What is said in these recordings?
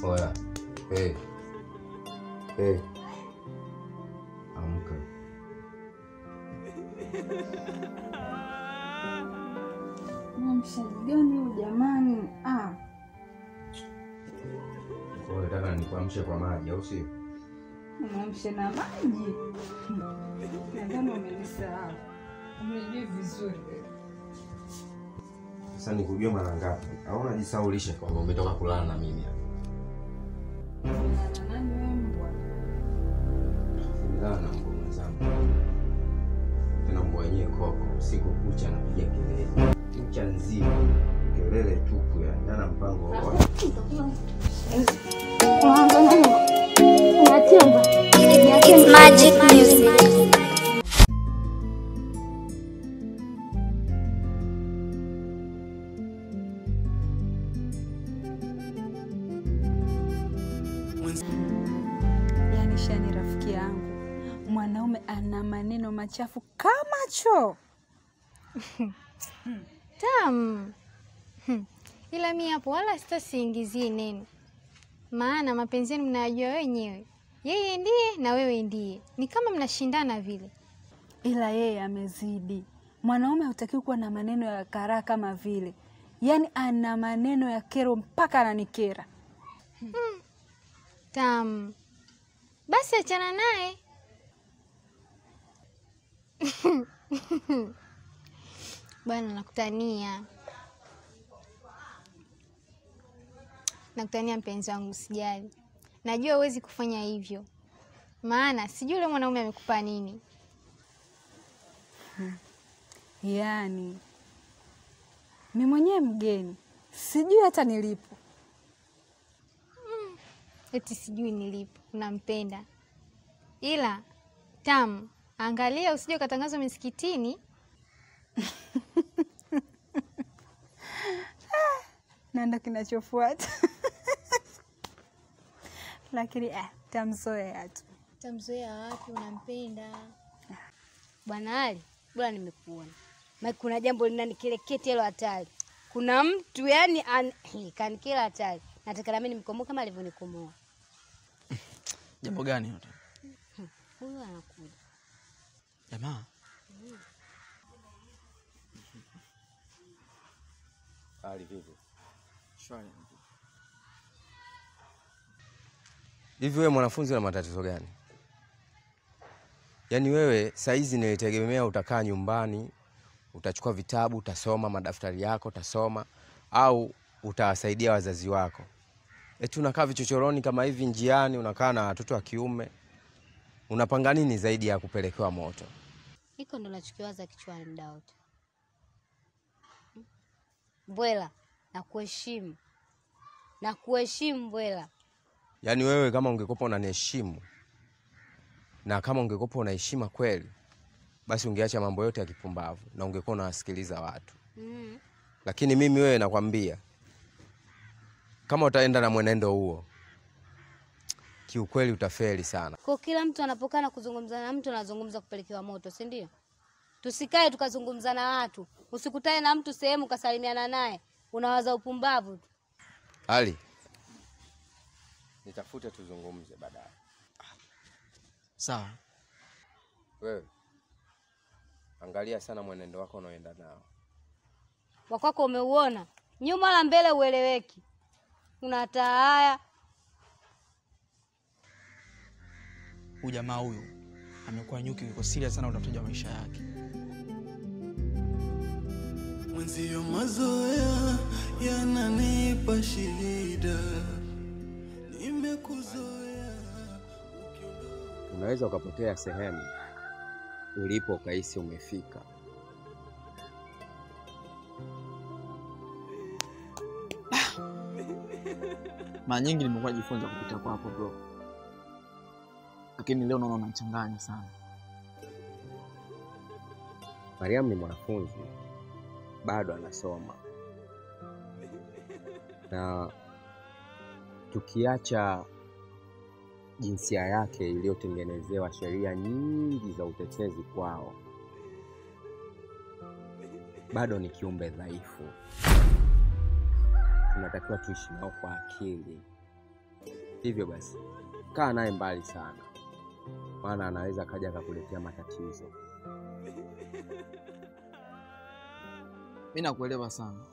Oya. Hey. Hey. Amka. Mshaji gani huyu jamani? Ah, Kwa hiyo nataka nikuamshe kwa maji au sio? mwamshe na maji. Nadhani umenisahau. Umejui vizuri. Sasa nikujua mara ngapi? Au unajisaulisha kwamba umetoka kulala na mimi hapa? Na nani wewe mbwa? Nilala na mbwa mwenzangu. Tena mbwa wenyewe koko, usiku kucha anapiga kelele. Kucha nzima. Kelele tupu ya nana mpango wa It's magic music. Yaani Shani rafiki yangu, mwanaume ana maneno machafu kama choo. Tam. Hmm. Ila mi hapo wala sitasiingizii neno, maana mapenzi yenu mnayajua wenyewe. Yeye ndiye na wewe ndiye, ni kama mnashindana vile. Ila yeye amezidi. Mwanaume hutakiwi kuwa na maneno ya karaa kama vile, yaani ana maneno ya kero mpaka ananikera. Tam, basi achana naye. Bwana, nakutania nakutania mpenzi wangu, usijali. Najua huwezi kufanya hivyo, maana sijui yule mwanaume amekupa nini. Yaani mi mwenyewe mgeni, sijui hata nilipo. Eti sijui nilipo, unampenda. Ila Tam, angalia usije ukatangazwa misikitini. na ndo kinachofuata lakini ah, tamzoea tu. Tamzoea wapi? Unampenda. Bwana Ali, bora nimekuona. Maana kuna jambo linanikeleketi hilo hatari. Kuna mtu yani an... kanikela hatari. Nataka na mimi nimkomoe kama alivyonikomoa. Jambo gani yote? Huyu anakuja. Jamaa, hali vipi? shwari. Hivi wewe mwanafunzi una matatizo gani? Yaani wewe saizi nilitegemea utakaa nyumbani, utachukua vitabu, utasoma madaftari yako, utasoma au utawasaidia wazazi wako. Eti unakaa vichochoroni kama hivi njiani, unakaa na watoto wa kiume. Unapanga nini zaidi ya kupelekewa moto? Hiko ndo nachokiwaza kichwani muda wote. Mbwela, na kuheshimu. Na kuheshimu Mbwela. Yaani wewe kama ungekopa unaniheshimu na kama ungekopa una heshima kweli, basi ungeacha mambo yote ya kipumbavu na ungekuwa unawasikiliza watu. Mm. Lakini mimi wewe nakwambia, kama utaenda na mwenendo huo, kiukweli utafeli sana. Kwa kila mtu anapokaa na kuzungumza na mtu anazungumza kupelekewa moto, si ndio? Tusikae tukazungumza na watu. Usikutane na mtu sehemu ukasalimiana naye, unawaza upumbavu tu. Ali, nitafute tuzungumze baadaye. Sawa. Wewe angalia sana mwenendo wako unaoenda nao. Wakwako umeuona, nyuma la mbele ueleweki. Unataa haya Huyu jamaa huyu amekuwa nyuki, yuko serious sana utafutaji wa maisha yake. Mwenzio mazoea yananipa shida, nimekuzoea Unaweza ukapotea sehemu ulipo ukahisi umefika. Mara nyingi nimekuwa najifunza kupita kwako bro, lakini leo naona unachanganya sana. Mariam ni mwanafunzi bado anasoma, na tukiacha jinsia yake iliyotengenezewa sheria nyingi za utetezi kwao, bado ni kiumbe dhaifu. Tunatakiwa tuishi nao kwa akili. Hivyo basi kaa naye mbali sana, maana anaweza akaja akakuletea matatizo. Mi nakuelewa sana,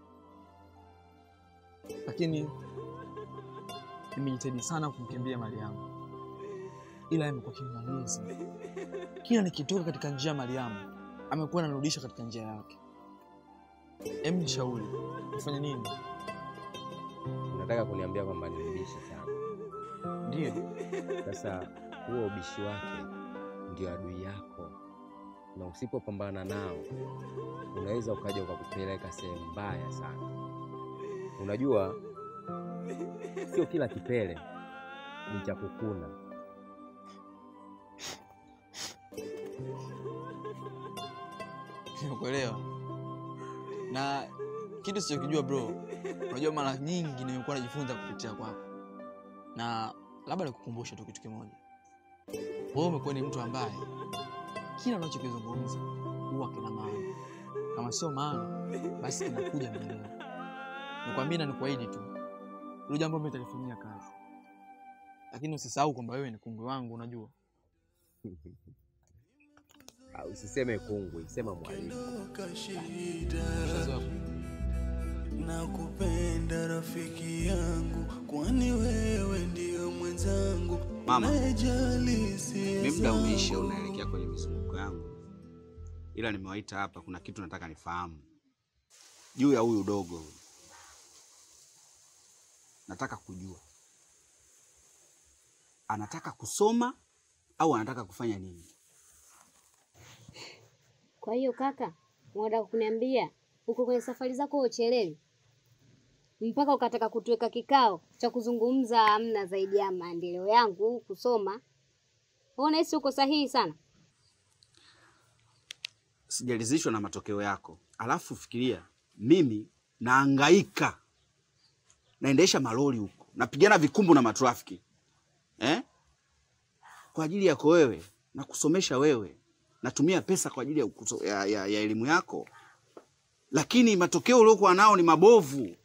lakini nimejitahidi sana kumkimbia mali yangu, ila amekuwa king'ang'anizi. Kila nikitoka katika njia ya Mariamu amekuwa ananirudisha katika njia yake. Em, nishauri nifanye nini? Unataka kuniambia kwamba ni mbishi sana? Ndiyo, Sasa huo ubishi wake ndio adui yako, na usipopambana nao unaweza ukaja ukakupeleka sehemu mbaya sana. Unajua, sio kila kipele ni cha kukuna. nimekuelewa. Na kitu sichokijua bro, unajua mara nyingi nimekuwa najifunza kupitia kwako, na labda nikukumbushe tu kitu kimoja. Wewe umekuwa ni mtu ambaye kila unachokizungumza huwa kina maana, kama sio maana basi kinakuja mbeleni. Nikwambie na nikuahidi tu, hilo jambo mimi nitalifanyia kazi, lakini usisahau kwamba wewe ni kungwe wangu, unajua. Ah, Usiseme kungwi, sema mwalimu. Ondoka shida Ushazoea na kupenda rafiki yangu, kwani wewe ndio mwenzangu Mama, unayejali hisia mi muda zangu. umeisha, unaelekea kwenye mizunguko yangu, ila nimewaita hapa, kuna kitu nataka nifahamu juu ya huyu dogo huyu. Nataka kujua anataka kusoma au anataka kufanya nini? Kwa hiyo kaka, unataka kuniambia uko kwenye safari zako uchelewi mpaka ukataka kutuweka kikao cha kuzungumza amna zaidi ya maendeleo yangu kusoma? Wewe unahisi uko sahihi sana? Sijaridhishwa na matokeo yako, alafu fikiria, mimi naangaika, naendesha malori huko, napigana vikumbu na matrafiki eh? kwa ajili yako wewe, na kusomesha wewe, natumia pesa kwa ajili ya, ukuso- ya, ya, ya elimu yako, lakini matokeo uliokuwa nao ni mabovu.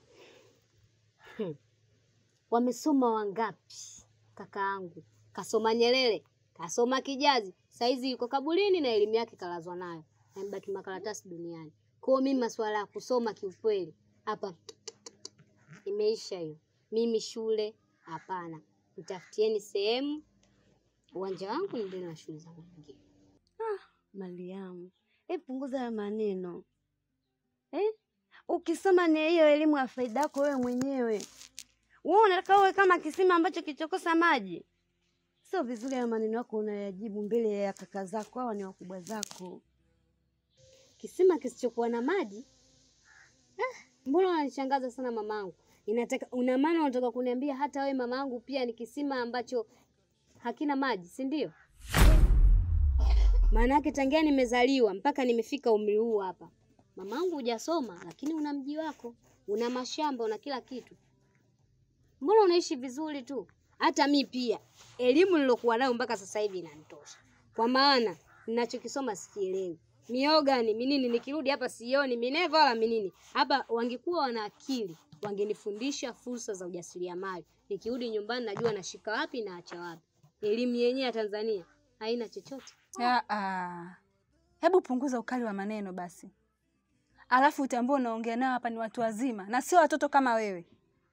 Wamesoma wangapi kakaangu? Kasoma Nyerere, kasoma Kijazi, saizi yuko kaburini na elimu yake kalazwa nayo, amebaki makaratasi duniani. Kwa hiyo mimi masuala ya kusoma kiukweli hapa imeisha hiyo. Mimi shule hapana, nitafutieni sehemu uwanja wangu niendelee na shughuli zangu nyingine. Mariamu, hebu punguza ya maneno eh? Ukisoma ni hiyo elimu ya faida yako wewe mwenyewe. Wewe unataka uwe kama kisima ambacho kichokosa maji? Sio vizuri ya maneno yako unayajibu mbele ya kaka zako, hawa ni wakubwa zako. Kisima kisichokuwa na maji? Ah, mbona unanishangaza sana mamangu? Inataka una maana unataka kuniambia hata wewe mamangu pia ni kisima ambacho hakina maji, si ndio? Maana yake tangia nimezaliwa mpaka nimefika umri huu hapa, mamangu hujasoma, lakini una mji wako, una mashamba, una kila kitu. Mbona unaishi vizuri tu? Hata mi pia elimu nilokuwa nayo mpaka sasa hivi inanitosha, kwa maana ninachokisoma sikielewi. Miogani minini, nikirudi hapa sioni mineva wala minini. Hapa wangekuwa wana akili, wangenifundisha fursa za ujasiriamali. Nikirudi nyumbani najua nashika wapi na acha wapi. Elimu yenyewe ya Tanzania haina chochote. Ah, ah. Hebu punguza ukali wa maneno basi, alafu utambue unaongea nao hapa ni watu wazima na sio watoto kama wewe.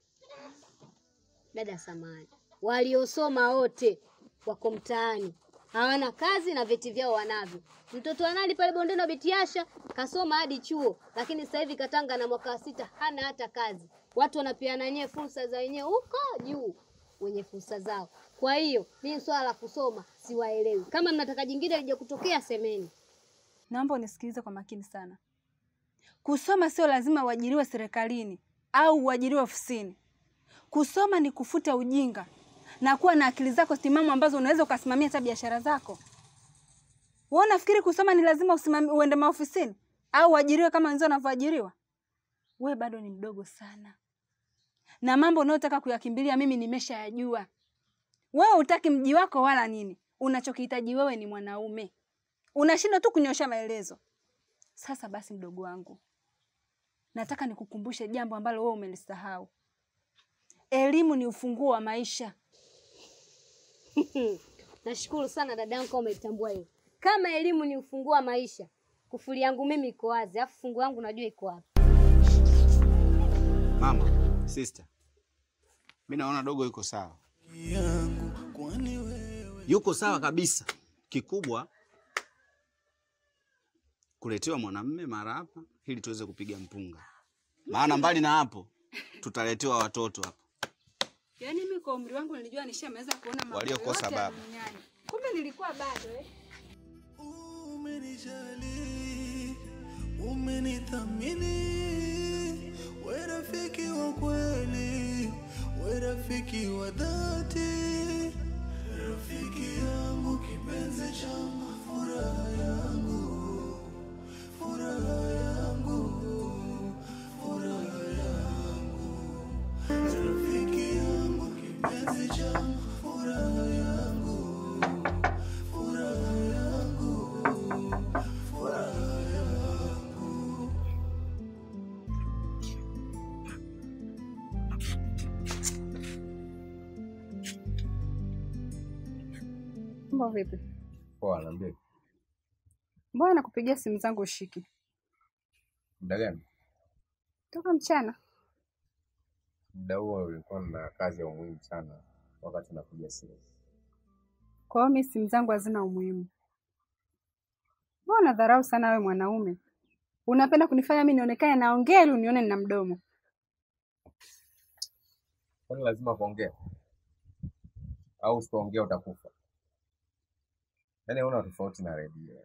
Dada samani, waliosoma wote wako mtaani, hawana kazi na vyeti vyao wanavyo. Mtoto wa nani pale bondeni wa Bitiasha kasoma hadi chuo, lakini sasa hivi Katanga na mwaka wa sita hana hata kazi. Watu wanapeana wenyewe fursa za wenyewe huko juu, wenye fursa zao. Kwa hiyo mimi swala la kusoma siwaelewi. Kama mnataka jingine lije kutokea, semeni. Naomba unisikilize kwa makini sana. Kusoma sio lazima uajiriwe serikalini au uajiriwe ofisini. Kusoma ni kufuta ujinga na kuwa na akili zako timamu ambazo unaweza ukasimamia hata biashara zako. Wewe unafikiri kusoma ni lazima usimami, uende maofisini au uajiriwe kama wenzao wanavyoajiriwa? Wewe bado ni mdogo sana, na mambo unayotaka kuyakimbilia mimi nimeshayajua. Wewe hutaki mji wako wala nini, unachokihitaji wewe ni mwanaume. Unashindwa tu kunyosha maelezo. Sasa basi, mdogo wangu, nataka nikukumbushe jambo ambalo wewe umelisahau. elimu ni ufunguo wa maisha. Nashukuru sana dadangu kama umetambua hiyo. Kama elimu ni ufunguo wa maisha, kufuli yangu mimi iko wazi, alafu funguo yangu najua iko wapi. Mama, sister, mi naona dogo yuko sawa, yuko sawa kabisa. Kikubwa kuletewa mwanamme mara hapa ili tuweze kupiga mpunga, maana mbali na hapo tutaletewa watoto hapa Yaani mimi kwa umri wangu nilijua nishameweza kuona mambo Waliokosa yote ya baba. duniani. Kumbe nilikuwa bado eh. Umenijali, umenithamini, we rafiki wa kweli, we rafiki wa dhati, rafiki yangu, kipenzi changu, furaha yangu, furaha yangu, furaha yangu, rafiki yangu, kipenzi changu, furaha yangu, furaha yangu, furaha yangu. Mambo vipi? Poa, niambie. Mbona nakupigia simu zangu ushiki? Muda gani? Toka mchana. Muda huo ulikuwa na kazi ya umuhimu sana wakati nakuja simu. Kwa hiyo mimi simu zangu hazina umuhimu. Mbona unadharau sana wewe mwanaume? Unapenda kunifanya mimi nionekane naongea ili unione nina mdomo. Kwani lazima kuongea? Au usipoongea utakufa? Yaani huna tofauti na redio.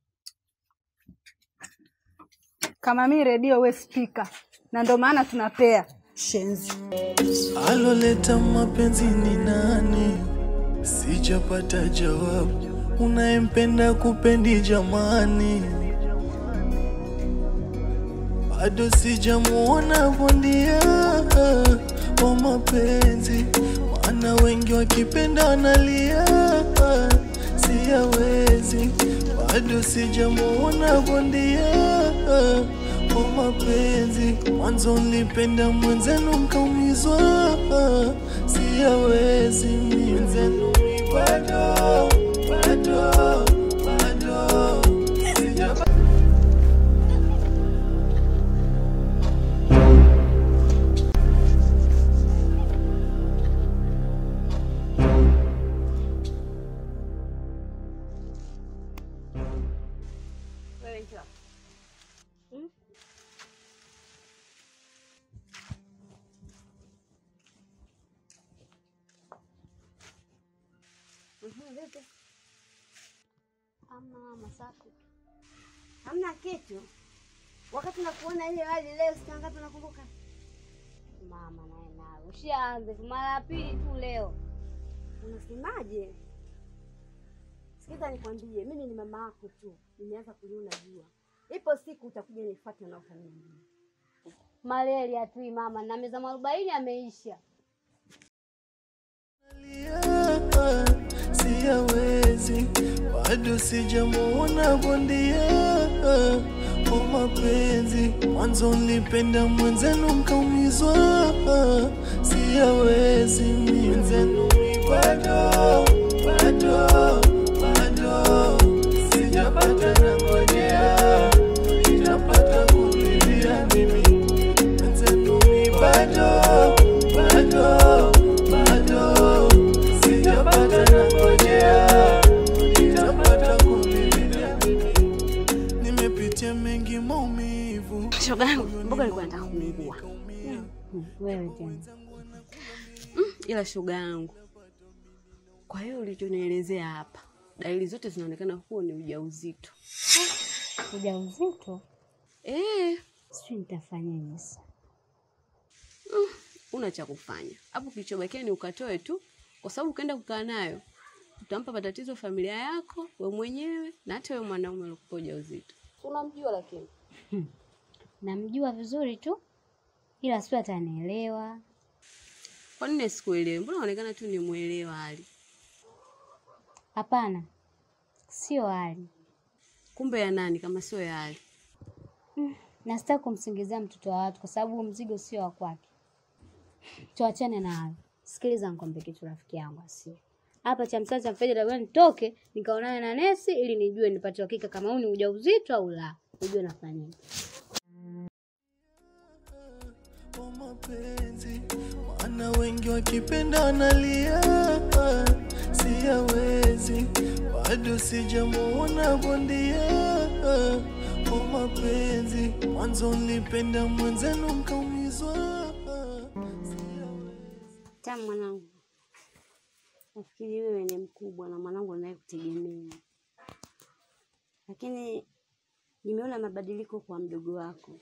Kama mimi redio we spika. Na ndio maana tunapea shenzi. Aloleta mapenzi ni nani? Sijapata jawabu. Unayempenda kupendi jamani, bado sijamuona bondia wa mapenzi, maana wengi wakipenda wanalia, siyawezi, bado sijamuona bondia wa mapenzi. Mwanzo nilipenda mwenzenu mkaumizwa, siyawezi mwenzenu mi bado bado bado sijapata Wewe njoo. Hmm? Mhm, vipi? Ama Masako. Hamna kitu. Wakati nakuona ile hali leo siku ngapi nakumbuka? Mama naye nawe ushaanze mara ya pili tu leo. Unasemaje? Sikiza nikwambie, mimi ni mama yako tu. Nimeanza kuliona jua. Ipo siku utakuja nifuate na ufamilia. Malaria hatui mama, na meza mwarobaini ameisha. siyawezi, bado sijamuona bondia wa mapenzi. Mwanzo nilipenda mwenzenu mkaumizwa, siyawezi mwenzenu mi bado bado bado sijapata na ngojea, sijapata kulilia mimi mwenzenu mi bado bado bado sijapata na ngojea, sijapata kulilia mimi nimepitia mengi maumivu Shoga yangu, mboga nilikuwa nataka kuungua. Wewe tena. Ila shoga yangu, kwa hiyo ulichonielezea hapa, dalili zote zinaonekana huo ni ujauzito. Ujauzito? Eh, Sijui nitafanyaje sasa. una cha kufanya hapo. Kilichobakia ni ukatoe tu, kwa sababu ukaenda kukaa nayo utampa matatizo familia yako, we mwenyewe na hata wewe mwanaume uliokupa ujauzito. Unamjua lakini Namjua vizuri tu, ila sio atanielewa. kwa nini sikuelewi? Mbona unaonekana tu ni mwelewa hali, Hapana, sio hali, kumbe ya nani kama sio ya hali? na sitaki kumsingizia mtoto wa watu kwa sababu mzigo sio wa kwake. tuachane na hayo. Sikiliza nikwambie kitu rafiki yangu asi. Hapa cha msasa mfeja labda nitoke nikaonane na nesi ili nijue nipate uhakika kama huu ni ujauzito au la. Nijue nafanya nini. wa mapenzi, maana wengi wakipenda wanalia, siyawezi bado sijamuona bondia wa mapenzi. Mwanzo nilipenda mwenzenu mkaumizwa, Tamu mwanangu, nafikiri wewe ni mkubwa na mwanangu anayekutegemea, lakini nimeona mabadiliko kwa mdogo wako,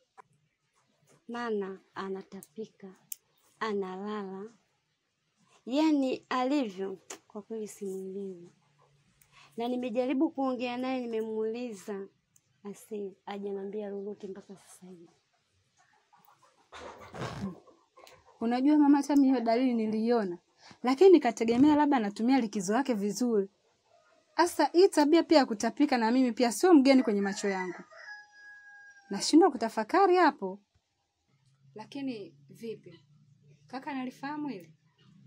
maana anatapika, analala, yaani alivyo kwa kweli simwelewi, na nimejaribu kuongea naye, nimemuuliza asi hajaniambia lolote mpaka sasa hivi. Unajua mama, hata mimi hiyo dalili niliiona, lakini nikategemea labda anatumia likizo yake vizuri. Sasa hii tabia pia ya kutapika na mimi pia sio mgeni kwenye macho yangu, nashindwa kutafakari hapo. Lakini vipi, kaka analifahamu hili?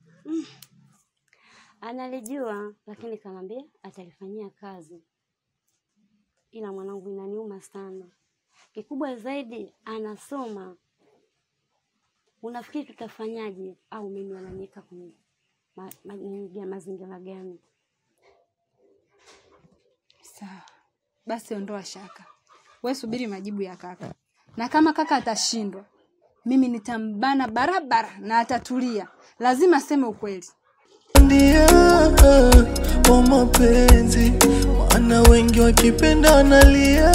Analijua, lakini kanambia atalifanyia kazi, ila mwanangu, inaniuma sana. Kikubwa zaidi anasoma. Unafikiri tutafanyaje? Au mimi wananiweka kwenye ma, ma, nini- mazingira gani? Sawa basi, ondoa shaka, we subiri majibu ya kaka, na kama kaka atashindwa, mimi nitambana barabara na atatulia. Lazima aseme ukweli. ndia wa mapenzi, maana wengi wakipenda wanalia,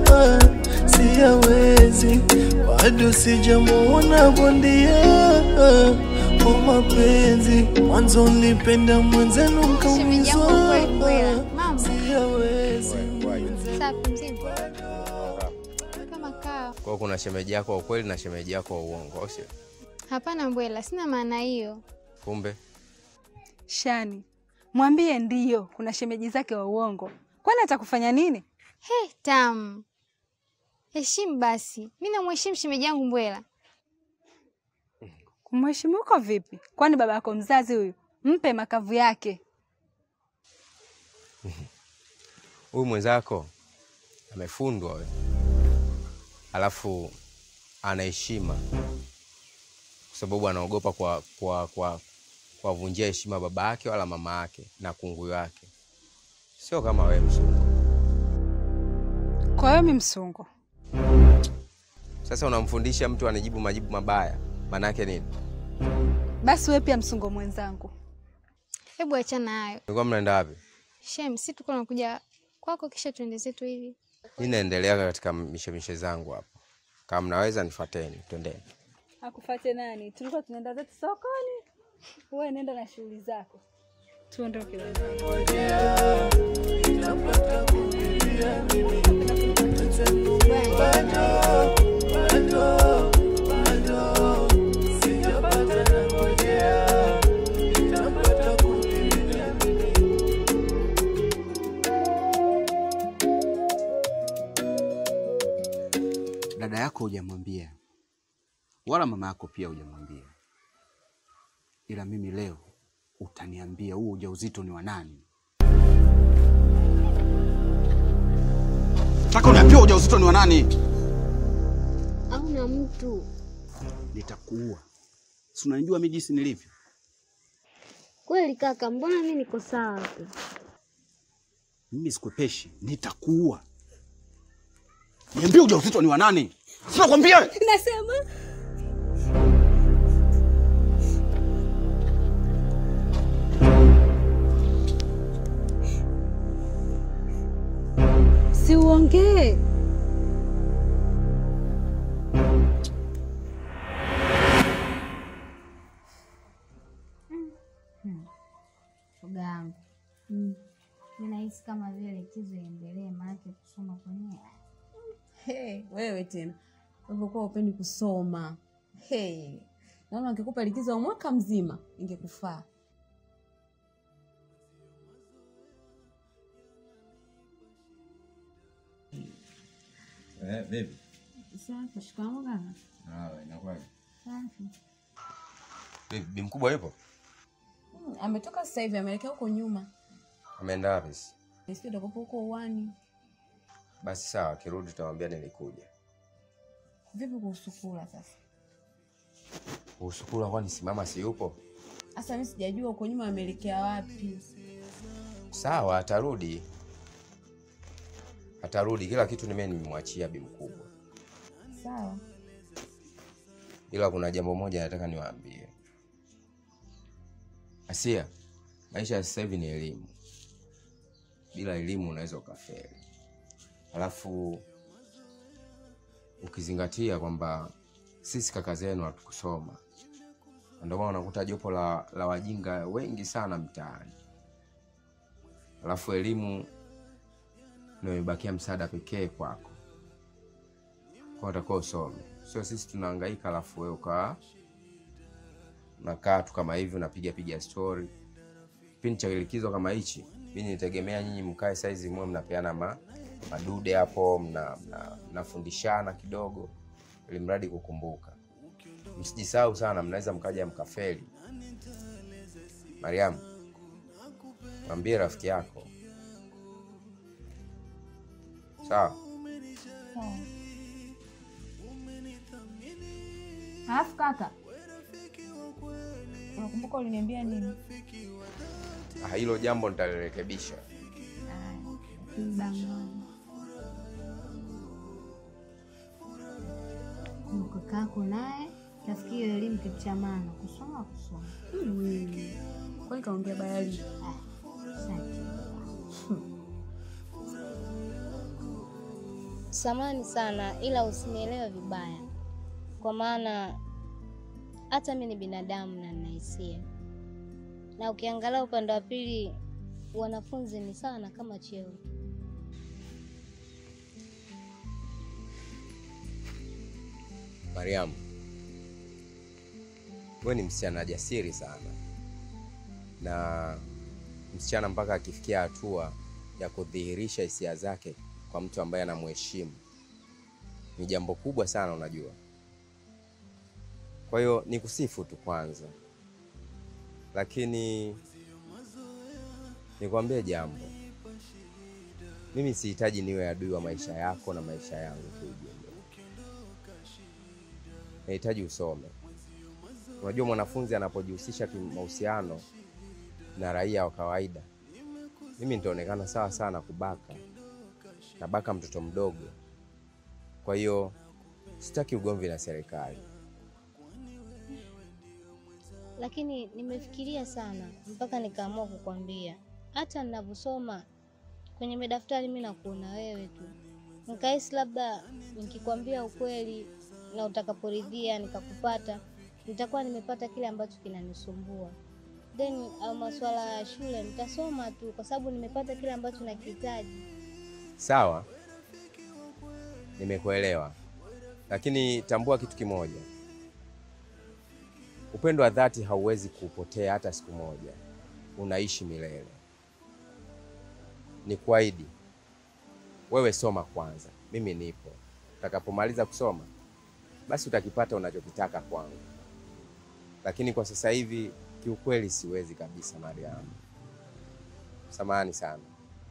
siyawezi bado sijamuona bondia wa mapenzi. Mwanzo nilipenda mwenzenu Shemeji yangu kweli kweli. mkaumizwa, Mama, siyawezi safi mzima. Kama kaa. Kwa hiyo kuna shemeji yako wa ukweli na shemeji yako wa uongo, au sio? Hapana Mbwela, sina maana hiyo. Kumbe Shani, mwambie ndiyo, kuna shemeji zake wa uongo. Kwani atakufanya nini? He, tamu. Heshimu basi. Mi namheshimu shemeji yangu Mbwela. Kumheshimu uko vipi? Kwani baba yako mzazi huyu? Mpe makavu yake. huyu mwenzako amefundwa we, alafu ana heshima kwa sababu anaogopa kwa kwa kwa kuwavunjia heshima baba yake wala mama yake na kunguyu wake, sio kama wewe msungu. Kwa hiyo mi msungo. Sasa unamfundisha mtu anajibu majibu mabaya, maana yake nini? Basi wewe pia msungo mwenzangu. Hebu achana hayo. Nilikuwa mnaenda wapi? Shem, si tuko nakuja kwako kisha tuende zetu hivi. Mi naendelea katika mishemishe zangu hapa, kama mnaweza nifuateni, twendeni. Akufate nani? Tulikuwa tunaenda zetu sokoni. Wewe nenda na shughuli zako. Tuondoke wenzangu. Dada yako hujamwambia, wala mama yako pia hujamwambia, ila mimi leo utaniambia huo ujauzito ni wa nani. Nataka uniambie ujauzito ni wa nani. Au na mtu Nitakuua. Si unanijua mimi jinsi nilivyo. kweli kaka, mbona mi niko sawa tu? Mimi sikwepeshi, nitakuua. Niambie ujauzito ni wa nani? Sina kwambia. Nasema si uongee. shoga yangu mm. Ninahisi kama vile likizo iendelee, maanake kusoma kwenyewe Hey, wewe tena ulivyokuwa upendi kusoma. Hey, naona angekupa likizo ya mwaka mzima ingekufaa. Eh, baby. safi. Shikamoo kaka. Sawa, inakuwaje? Safi. Vipi, bi mkubwa yupo? Hmm, ametoka sasa hivi ameelekea huko nyuma. Ameenda wapi? sasa? Nisikie utakopo huko uwani. Basi sawa, akirudi tutamwambia nilikuja. Vipi kuhusu kula sasa? Kuhusu kula, kwani si mama si yupo? Sasa mimi sijajua huko nyuma ameelekea wapi. Sawa, atarudi, atarudi. Kila kitu nime nimemwachia bi mkubwa, Sawa. ila kuna jambo moja nataka niwaambie. Asia, maisha ya sasa hivi ni elimu. Bila elimu unaweza ukafeli, alafu ukizingatia kwamba sisi kaka zenu hatukusoma, Na ndio maana unakuta jopo la, la wajinga wengi sana mtaani, alafu elimu ndio imebakia msaada pekee kwako, kwa utakuwa usome, sio sisi tunahangaika, alafu wewe ukaa unakaa tu kama hivi unapiga piga story. Kipindi cha likizo kama hichi, mimi nitegemea nyinyi mkae saizi mwe mnapeana ma, madude hapo mna, mna, mnafundishana kidogo, ili mradi kukumbuka. Msijisahau sana, mnaweza mkaja mkafeli. Mariam, mwambie rafiki yako sawa. Sawa. Alafu kaka, unakumbuka uliniambia nini? Ah, hilo jambo nitalirekebisha. Kakako naye tafikiri hiyo elimu kitu cha maana, kusoma kusoma. Kwani kaongea bayali? Asante. Samani sana, ila usinielewe vibaya, kwa maana hata mi ni binadamu na nina hisia, na ukiangalia upande wa pili, wanafunzi ni sana kama cheo. Mariam, wewe ni msichana jasiri sana, na msichana mpaka akifikia hatua ya kudhihirisha hisia zake kwa mtu ambaye anamheshimu ni jambo kubwa sana, unajua. Kwa hiyo ni kusifu tu kwanza, lakini nikwambie jambo, mimi sihitaji niwe adui wa maisha yako na maisha yangu kiujumla. Nahitaji usome. Unajua, mwanafunzi anapojihusisha kimahusiano na raia wa kawaida, mimi nitaonekana sawa sana kubaka, nabaka mtoto mdogo. Kwa hiyo sitaki ugomvi na serikali. Lakini nimefikiria sana mpaka nikaamua kukwambia, hata ninavyosoma kwenye madaftari mi nakuona wewe tu, nikahisi labda nikikwambia ukweli na utakaporidhia nikakupata, nitakuwa nimepata kile ambacho kinanisumbua. Then au masuala ya shule nitasoma tu, kwa sababu nimepata kile ambacho nakihitaji. Sawa, nimekuelewa, lakini tambua kitu kimoja, upendo wa dhati hauwezi kupotea hata siku moja, unaishi milele. Ni kuahidi wewe, soma kwanza, mimi nipo. Utakapomaliza kusoma, basi utakipata unachokitaka kwangu, lakini kwa sasa hivi kiukweli siwezi kabisa, Mariam. Samahani sana.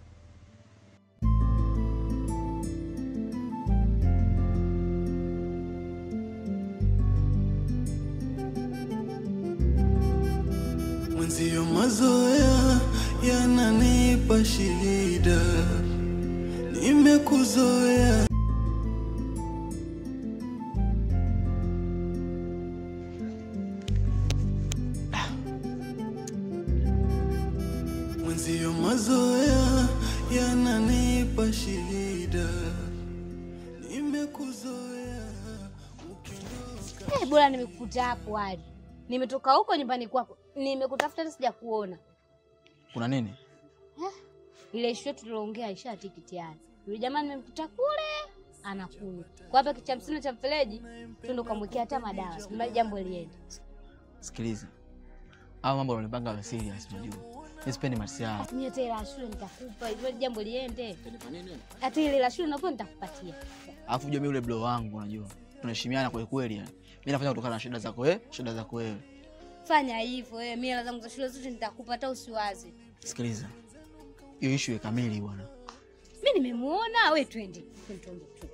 Mwenzio mazoea yananipa shida, nimekuzoea Mwenzio mazoea yananipa shida, nimekuzoea Eh, bora nimekukuta hapo hadi nimetoka huko nyumbani kwako, nimekutafuta hata sija kuona. Kuna nini? Ile ishu yetu tuliongea isha tikiti yani. Yule jamaa nimemkuta kule anakunywa. Kwa hapa kicha hamsini cha mfereji tundo kamwekea hata madawa. Sema jambo liende. Sikiliza, hao mambo unanipanga wa serious, unajua mimi sipendi masiara. Mimi hata ile ya shule nitakupa, ile jambo liende. Hata ile la shule napo nitakupatia. Alafu unajua mimi yule bro wangu, unajua tunaheshimiana kwa kweli yani. Mimi nafanya kutokana na shida zako wewe, shida zako wewe. Fanya hivyo wewe, mimi hela zangu za shule zote nitakupa, hata usiwaze. Sikiliza, hiyo ishu ya kamili bwana. Mimi nimemuona, we twende. Twende, twende, twende.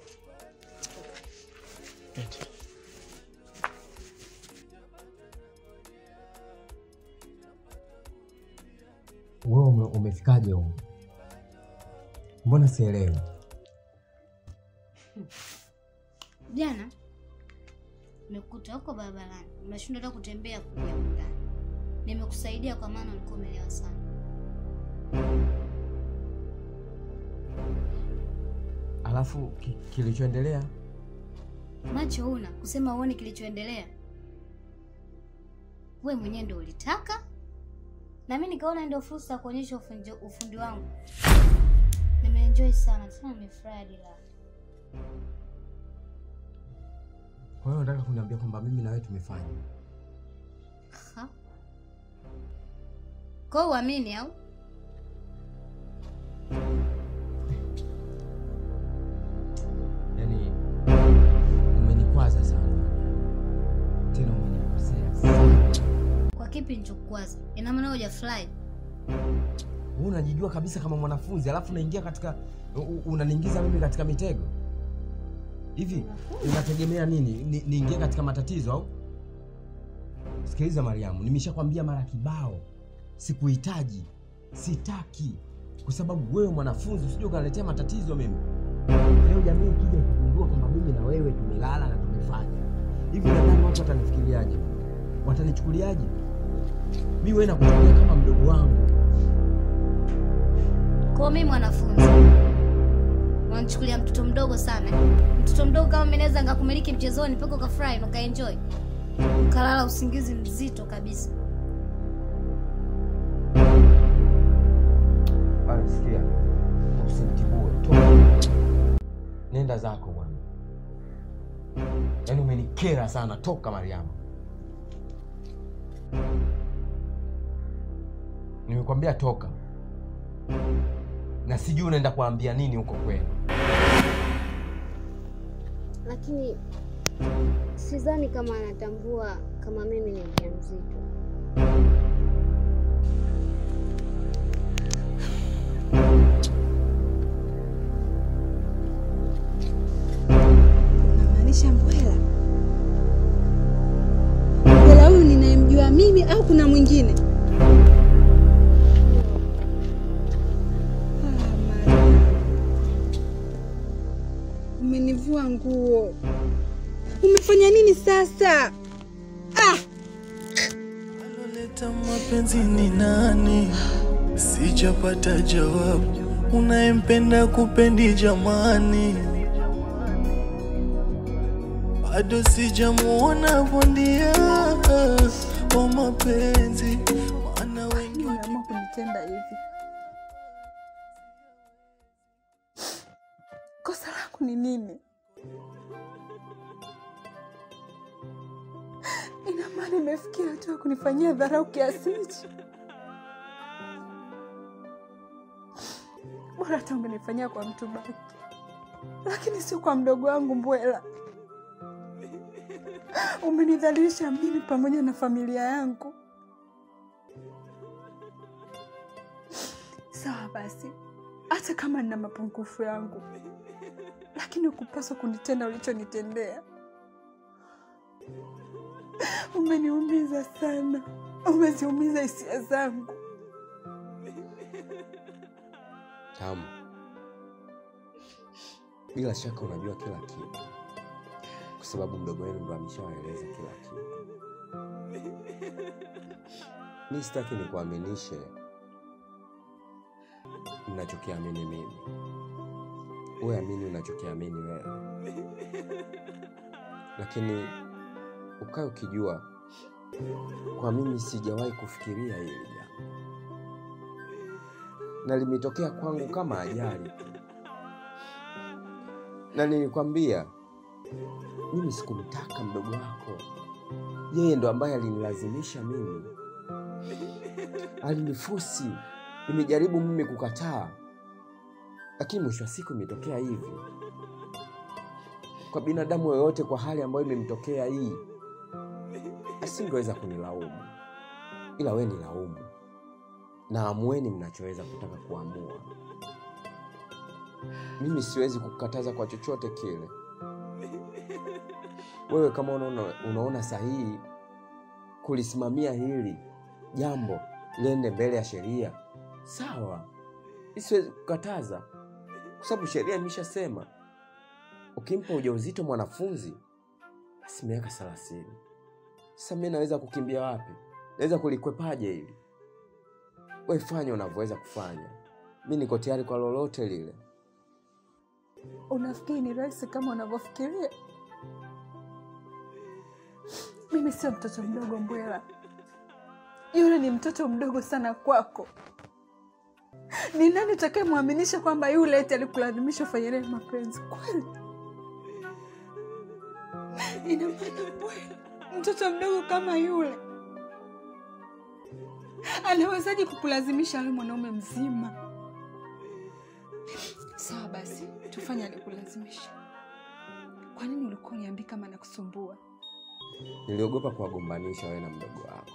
Wewe ume, umefikaje huko? Mbona sielewi? Jana nimekukuta huko barabarani, unashindwa hata kutembea kuja huku ndani. Nimekusaidia kwa maana ulikuwa umelewa sana. Alafu ki, kilichoendelea Macho una kusema uone kilichoendelea. We mwenyewe ndio ulitaka, na mimi nikaona ndio fursa ya kuonyesha ufundi, ufundi wangu. Nimeenjoy sana tena, nimefurahi hadi raha. kwa hiyo unataka kuniambia kwamba mimi na wewe tumefanya? Ha? Kwa hiyo uamini au? Yaani umenikwaza sana, tena umenikosea sana. Kwa kipi nichokukwaza? Ina maana wewe hujafurahi? Wewe unajijua kabisa kama mwanafunzi, alafu unaingia katika u- u- unaniingiza mimi katika mitego hivi. Unategemea nini? Ni- niingie katika matatizo au? Sikiliza Mariamu, nimeshakwambia mara kibao, sikuhitaji, sitaki, kwa sababu wewe mwanafunzi, usije ukaletea matatizo mimi. Leo jamii ikija kugundua kwamba mimi na wewe tumelala na tumefanya hivi, nadhani watu watanifikiriaje? Watanichukuliaje? Mi wewe nakuchukulia kama mdogo wangu. Kwa hiyo mimi mwanafunzi unanichukulia mtoto mdogo sana. Mtoto mdogo kama mimi naweza ngakumiliki mchezoni mpaka ukafurahi na ukaenjoy, ukalala usingizi mzito kabisa. Bwana, sikia, usinitibue, toka, nenda zako bwana. Yaani umenikera sana, toka Mariamu. Nimekwambia toka, na sijui unaenda kuambia nini huko kwenu. Lakini sidhani kama anatambua kama mimi ni mjamzito. Unamaanisha Mbwela? Mbwela huyu ninayemjua mimi au kuna mwingine? Ah, Maria. Umenivua nguo. Umefanya nini sasa? Ah! Aloleta mapenzi ni nani? Sijapata jawabu. Unayempenda kupendi jamani, bado sijamuona bondia wa mapenzi, maana wengi Umeamua kunitenda hivi. Kosa langu ni nini? Ina maana imefikia hatua ya kunifanyia dharau kiasi hichi? Bora hata ungenifanyia kwa mtu baki, lakini sio kwa mdogo wangu Mbwela. Umenidhalilisha mimi pamoja na familia yangu. Sawa basi, hata kama nina mapungufu yangu, lakini ukupaswa kunitenda ulichonitendea. Umeniumiza sana, umeziumiza hisia zangu. Tamu, bila shaka unajua kila kitu, kwa sababu mdogo wenu ndo ameshawaeleza kila kitu. Mi sitaki nikuaminishe ninachokiamini mimi, uwe amini unachokiamini wewe, lakini ukae ukijua kwa mimi sijawahi kufikiria hili jambo na limetokea kwangu kama ajali tu, na nilikwambia mimi sikumtaka mdogo wako, yeye ndo ambaye alinilazimisha mimi, alinifusi. Nimejaribu mimi kukataa, lakini mwisho wa siku imetokea hivi. Kwa binadamu yoyote, kwa hali ambayo imemtokea hii, asingeweza kunilaumu, ila we ni laumu na amueni mnachoweza kutaka kuamua. Mimi siwezi kukataza kwa chochote kile. Wewe kama unaona, unaona sahihi kulisimamia hili jambo liende mbele ya sheria, sawa, mi siwezi kukataza, kwa sababu sheria imeshasema ukimpa ujauzito mwanafunzi basi miaka thelathini. Sasa mi naweza kukimbia wapi? Naweza kulikwepaje hili? We fanya unavyoweza kufanya, mi niko tayari kwa lolote lile. Unafikiri ni rahisi kama unavyofikiria? Mimi sio mtoto mdogo Mbwela, yule ni mtoto mdogo sana kwako. Ni nani utakayemwaminisha kwamba yule eti alikulazimisha ufanye naye mapenzi kweli? Ina maana Mbwela, mtoto mdogo kama yule anawezaje kukulazimisha awe mwanaume mzima? Sawa basi, tufanye alikulazimisha. Kwa nini ulikuwa uniambii kama nakusumbua? Niliogopa kuwagombanisha wewe na mdogo wako,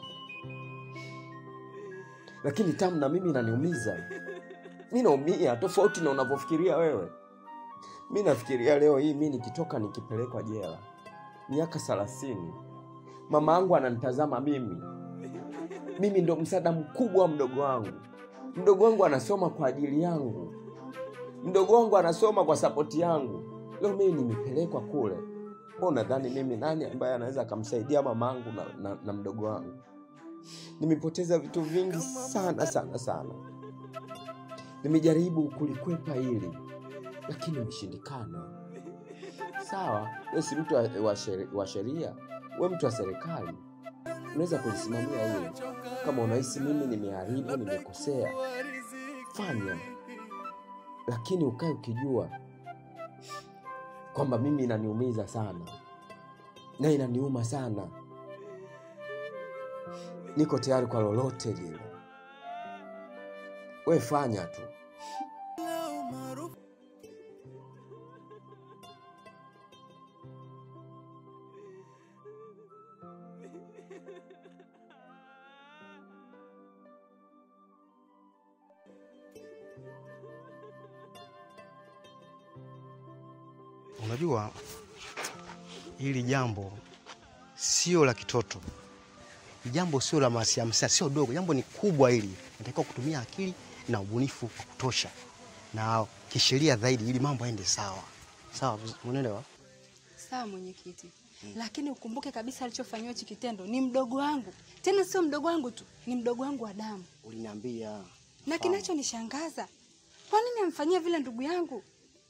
lakini tamu na mimi inaniumiza. Mi naumia tofauti na unavyofikiria wewe. Mi nafikiria leo hii mi nikitoka nikipelekwa jela miaka thelathini, mama yangu ananitazama mimi, mimi ndo msaada mkubwa wa mdogo wangu. Mdogo wangu anasoma kwa ajili yangu, mdogo wangu anasoma kwa sapoti yangu. Leo mimi nimepelekwa kule, wewe unadhani mimi nani ambaye anaweza akamsaidia mamangu na, na, na mdogo wangu? Nimepoteza vitu vingi sana sana sana. Nimejaribu kulikwepa hili lakini imeshindikana. Sawa, we si mtu wa, wa, sheri, wa sheria, we mtu wa serikali, unaweza kulisimamia hili. Kama unahisi mimi nimeharibu, nimekosea, fanya, lakini ukae ukijua kwamba mimi inaniumiza sana na inaniuma sana. Niko tayari kwa lolote lile, we fanya tu. Unajua hili jambo sio la kitoto, Hili jambo sio la masiamsia, sio dogo, jambo ni kubwa. Hili natakiwa kutumia akili na ubunifu wa kutosha na kisheria zaidi, ili mambo yaende sawa sawa. Unaelewa? Sawa mwenyekiti, lakini ukumbuke kabisa alichofanyiwa hichi kitendo ni mdogo wangu, tena sio mdogo wangu tu, ni mdogo wangu wa damu. Uliniambia Na kinachonishangaza, kwa nini amfanyia vile ndugu yangu?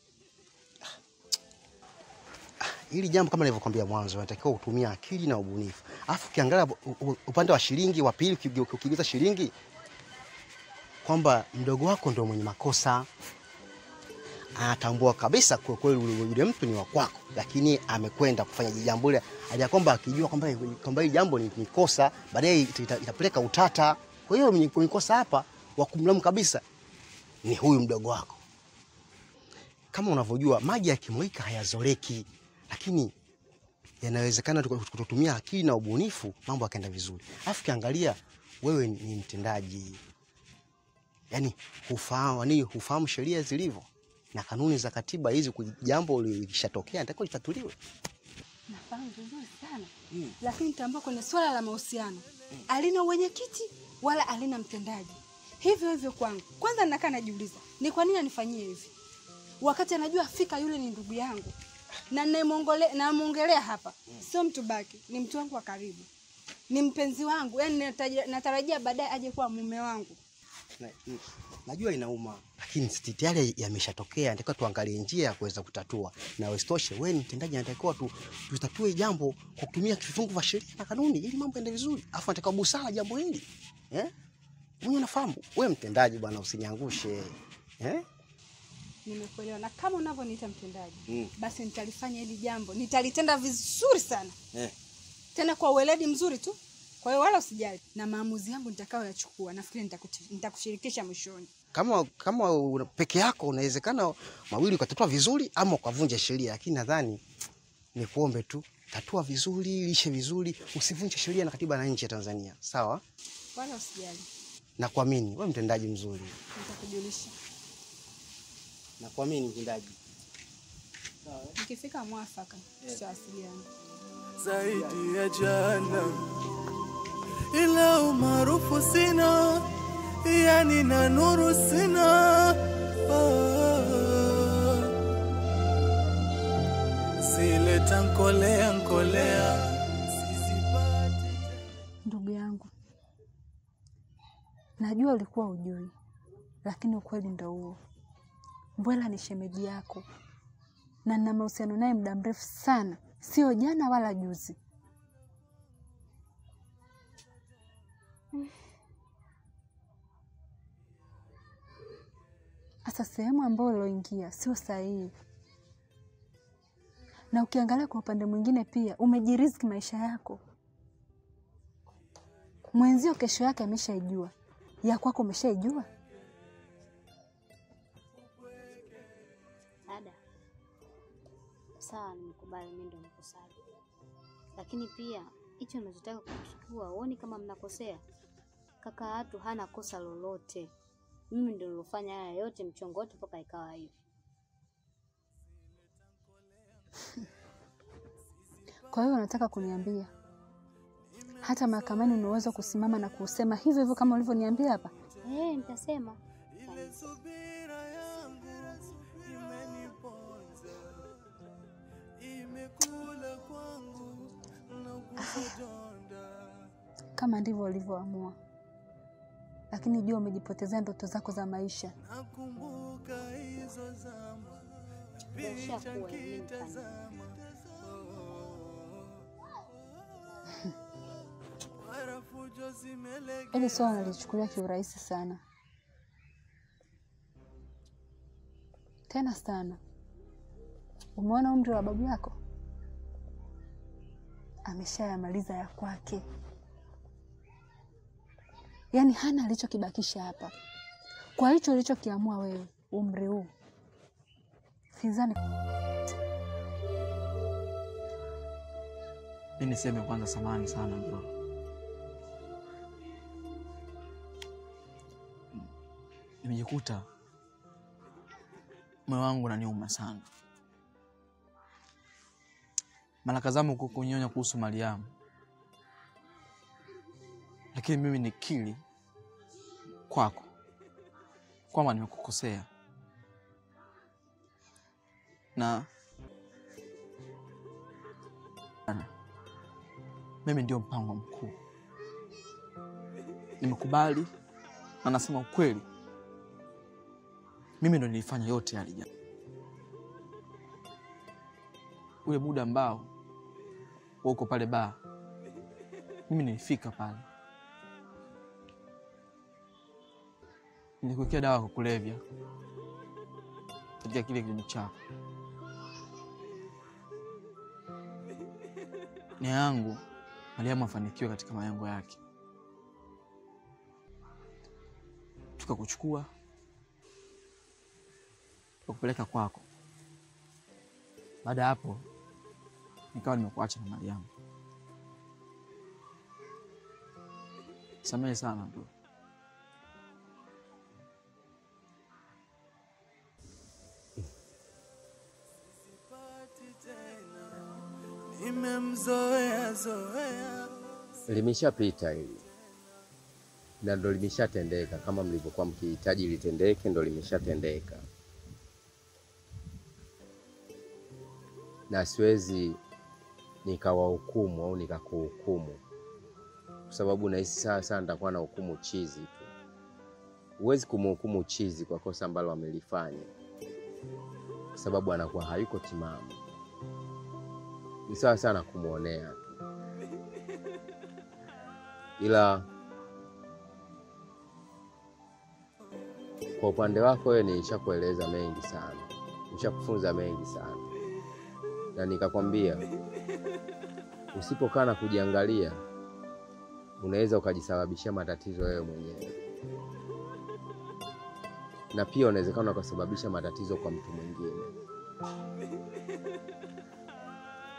hili jambo kama nilivyokuambia mwanzo, natakiwa kutumia akili na ubunifu. Alafu ukiangalia u- u- upande wa shilingi wa pili, ukige- ukigeuza shilingi kwamba mdogo wako ndio mwenye makosa, anatambua kabisa kwa kweli yule yule mtu ni wa kwako, lakini amekwenda kufanya jambo ile hali ya kwamba akijua kwamba kwamba hili jambo ni, ni kosa, baadaye ita- ita- itapeleka utata. Kwa hiyo mwenye mwenye kosa hapa wa kumlaumu kabisa ni huyu mdogo wako. Kama unavyojua maji yakimwika hayazoleki, lakini yanawezekana tuka- kutotumia akili na ubunifu mambo yakaenda vizuri. Alafu kiangalia wewe ni ni mtendaji, yani hufahamu ni hufahamu sheria zilivyo na kanuni za katiba hizi. ku- Jambo likishatokea natakiwa litatuliwe. Nafahamu vizuri sana lakini tambua kwenye swala la mahusiano alina mwenyekiti wala alina mtendaji. Hivyo hivyo kwangu, kwanza nakaa najiuliza ni kwa nini anifanyie hivi wakati anajua fika yule ni ndugu yangu na namwongole- namwongelea hapa, sio mtu baki, ni mtu wangu wa karibu, ni mpenzi wangu, yani nataja- natarajia baadaye aje kuwa mume wangu. Na, n- najua inauma, lakini si tayari yameshatokea, natakiwa tuangalie njia ya kuweza kutatua, na isitoshe wewe ni mtendaji, natakiwa tu, tutatue jambo kwa kutumia vifungu vya sheria na kanuni ili mambo yaende vizuri, afu natakiwa busara jambo hili eh? Mwenye nafahamu wewe mtendaji bwana, usiniangushe eh? Nimekuelewa, na kama unavyoniita mtendaji Mm. basi nitalifanya hili jambo, nitalitenda vizuri sana Eh. tena kwa uweledi mzuri tu. Kwa hiyo wala usijali, na maamuzi yangu nitakayoyachukua nafikiri nitakuti- nitakushirikisha mwishoni. Kama kama una- peke yako unawezekana mawili ukatatua vizuri ama ukavunja sheria, lakini nadhani ni kuombe tu, tatua vizuri, lishe vizuri, usivunje sheria na katiba na nchi ya Tanzania, sawa? Wala usijali, Nakuamini wewe mtendaji mzuri, nitakujulisha nakuamini mtendaji. nikifika mwafaka, tutawasiliana. zaidi ya jana, ila umaarufu sina, yani na nuru sina. Ah, zile tankolea nkolea Ndugu yangu, najua ulikuwa ujui, lakini ukweli ndo huo. Mbwela ni shemeji yako na nina mahusiano naye muda mrefu sana, sio jana wala juzi. Sasa sehemu ambayo uloingia sio sahihi, na ukiangalia kwa upande mwingine pia umejiriziki maisha yako. Mwenzio kesho yake ameshaijua, ya kwako umeshaijua. Dada, sawa, nimekubali mimi ndo mkosaji, lakini pia hicho unachotaka kuchukua, uoni kama mnakosea? Kaka watu hana kosa lolote, mimi ndo nilofanya haya yote, mchongo wote mpaka ikawa hivi. Kwa hiyo unataka kuniambia hata mahakamani unaweza kusimama na kusema hivyo hivyo kama ulivyoniambia hapa? Eh, nitasema Kama ndivyo ulivyoamua, lakini jua umejipotezea ndoto zako za maisha. nakumbuka hizo zama Ushakuwa, mimi nifanye. mara fujo zimelegea Hili swala nalichukulia kiurahisi sana, tena sana. Umeona umri wa babu yako, ameshayamaliza ya kwake, yaani hana alichokibakisha hapa. Kwa hicho ulichokiamua wewe umri huu, sidhani Mi niseme kwanza, samahani sana bro. Nimejikuta moyo wangu unaniuma sana. Mara kadhaa huko kunyonya kuhusu Mariamu, lakini mimi nikiri kwako kwamba nimekukosea na mimi ndio mpango mkuu. Nimekubali na nasema ukweli, mimi ndo nilifanya yote yale jana. Ule muda ambao wewe uko pale baa, mimi nilifika pale, nilikuwekea dawa ya kulevya katika kile kinywaji chako. Nia yangu Mariamu afanikiwe katika malengo yake, tukakuchukua tukakupeleka kwako. Baada ya hapo, nikawa nimekuacha na Mariamu. Samehe sana bro. nimemzoea zoea Limeshapita hili na ndo limeshatendeka, kama mlivyokuwa mkihitaji litendeke, ndo limeshatendeka, na siwezi nikawahukumu au nikakuhukumu, kwa sababu nahisi sawa sana nitakuwa na hukumu chizi tu. Huwezi kumhukumu chizi kwa kosa ambalo amelifanya, kwa sababu anakuwa hayuko timamu. Ni sawa sana kumwonea tu ila kwa upande wako wewe nilishakueleza mengi sana, nishakufunza mengi sana, na nikakwambia usipokaa na kujiangalia unaweza ukajisababishia matatizo wewe mwenyewe, na pia unawezekana ukasababisha matatizo kwa mtu mwingine.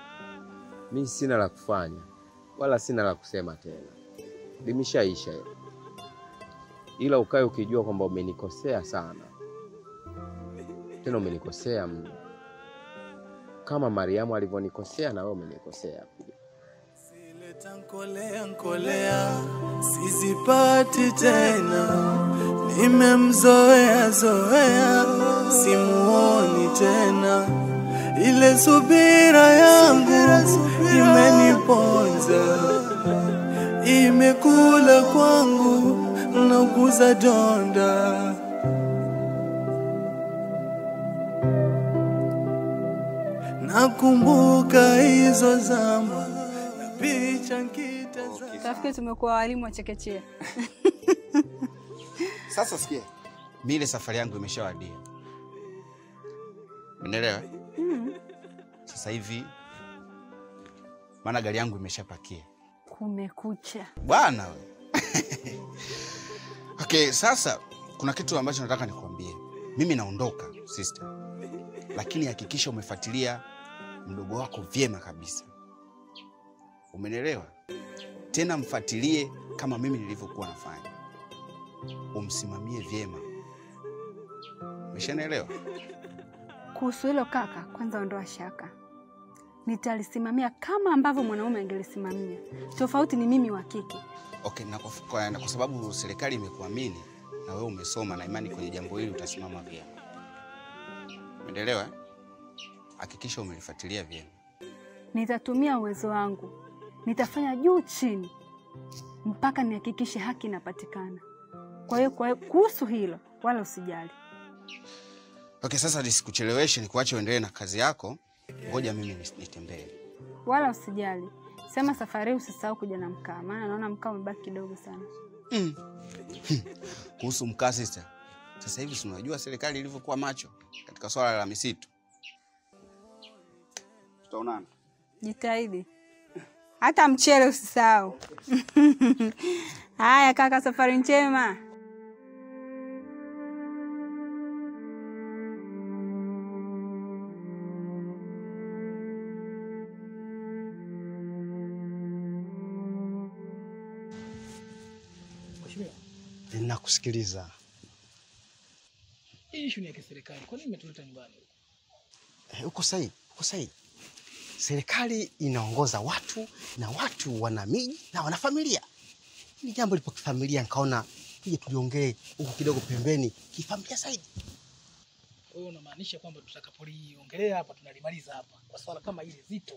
Mi sina la kufanya wala sina la kusema tena, limeshaisha. ila ukae ukijua kwamba umenikosea sana, tena umenikosea mno, kama Mariamu alivyonikosea na wewe umenikosea pia. Nkolea nkolea, sizipati tena, nimemzoea zoea, simuoni tena. Ile subira yangu imeniponza, imekula kwangu, nauguza donda. Nakumbuka hizo zama na picha nkitazama. Tafikiri tumekuwa walimu wa chekechea. Sasa sikia, mi ile safari yangu imeshawadia, umeelewa? Mm. Sasa hivi maana gari yangu imeshapakia Kumekucha. bwana we. Okay, sasa kuna kitu ambacho nataka nikuambie. Mimi naondoka sister, lakini hakikisha umefuatilia mdogo wako vyema kabisa, umenielewa? Tena mfuatilie kama mimi nilivyokuwa nafanya, umsimamie vyema, umeshanielewa? Kuhusu hilo kaka, kwanza ondoa shaka, nitalisimamia kama ambavyo mwanaume angelisimamia. Tofauti ni mimi wa kike. Okay, na kwa, kwa, na kwa sababu serikali imekuamini na wewe umesoma na imani kwenye jambo hili utasimama vyema. Umeelewa? eh? Hakikisha umelifuatilia vyema. Nitatumia uwezo wangu, nitafanya juu chini mpaka nihakikishe haki inapatikana. Kwa hiyo kwa hiyo kuhusu hilo wala usijali. Okay, sasa nisikucheleweshe, nikuache uendelee na kazi yako. Ngoja mimi nis- nitembee. wala usijali. Sema safari hii usisahau kuja na mkaa, maana naona mkaa umebaki kidogo sana. Mm. Kuhusu mkaa sister, sasa hivi si unajua serikali ilivyokuwa macho katika swala la misitu. Tutaonana. Jitahidi hata mchele usisahau. Haya kaka, safari njema. Mheshimiwa, Ninakusikiliza. hii issue ni ya kiserikali. Kwa nini umetuleta nyumbani? Eh, Uko sahihi, uko sahihi. Serikali inaongoza watu na watu wana miji na wana familia. Hili jambo lipo kifamilia, nikaona tuje tuliongee huku kidogo pembeni kifamilia zaidi. Kwa hiyo unamaanisha kwamba tutakapoliongelea hapa tunalimaliza hapa kwa swala kama hili zito.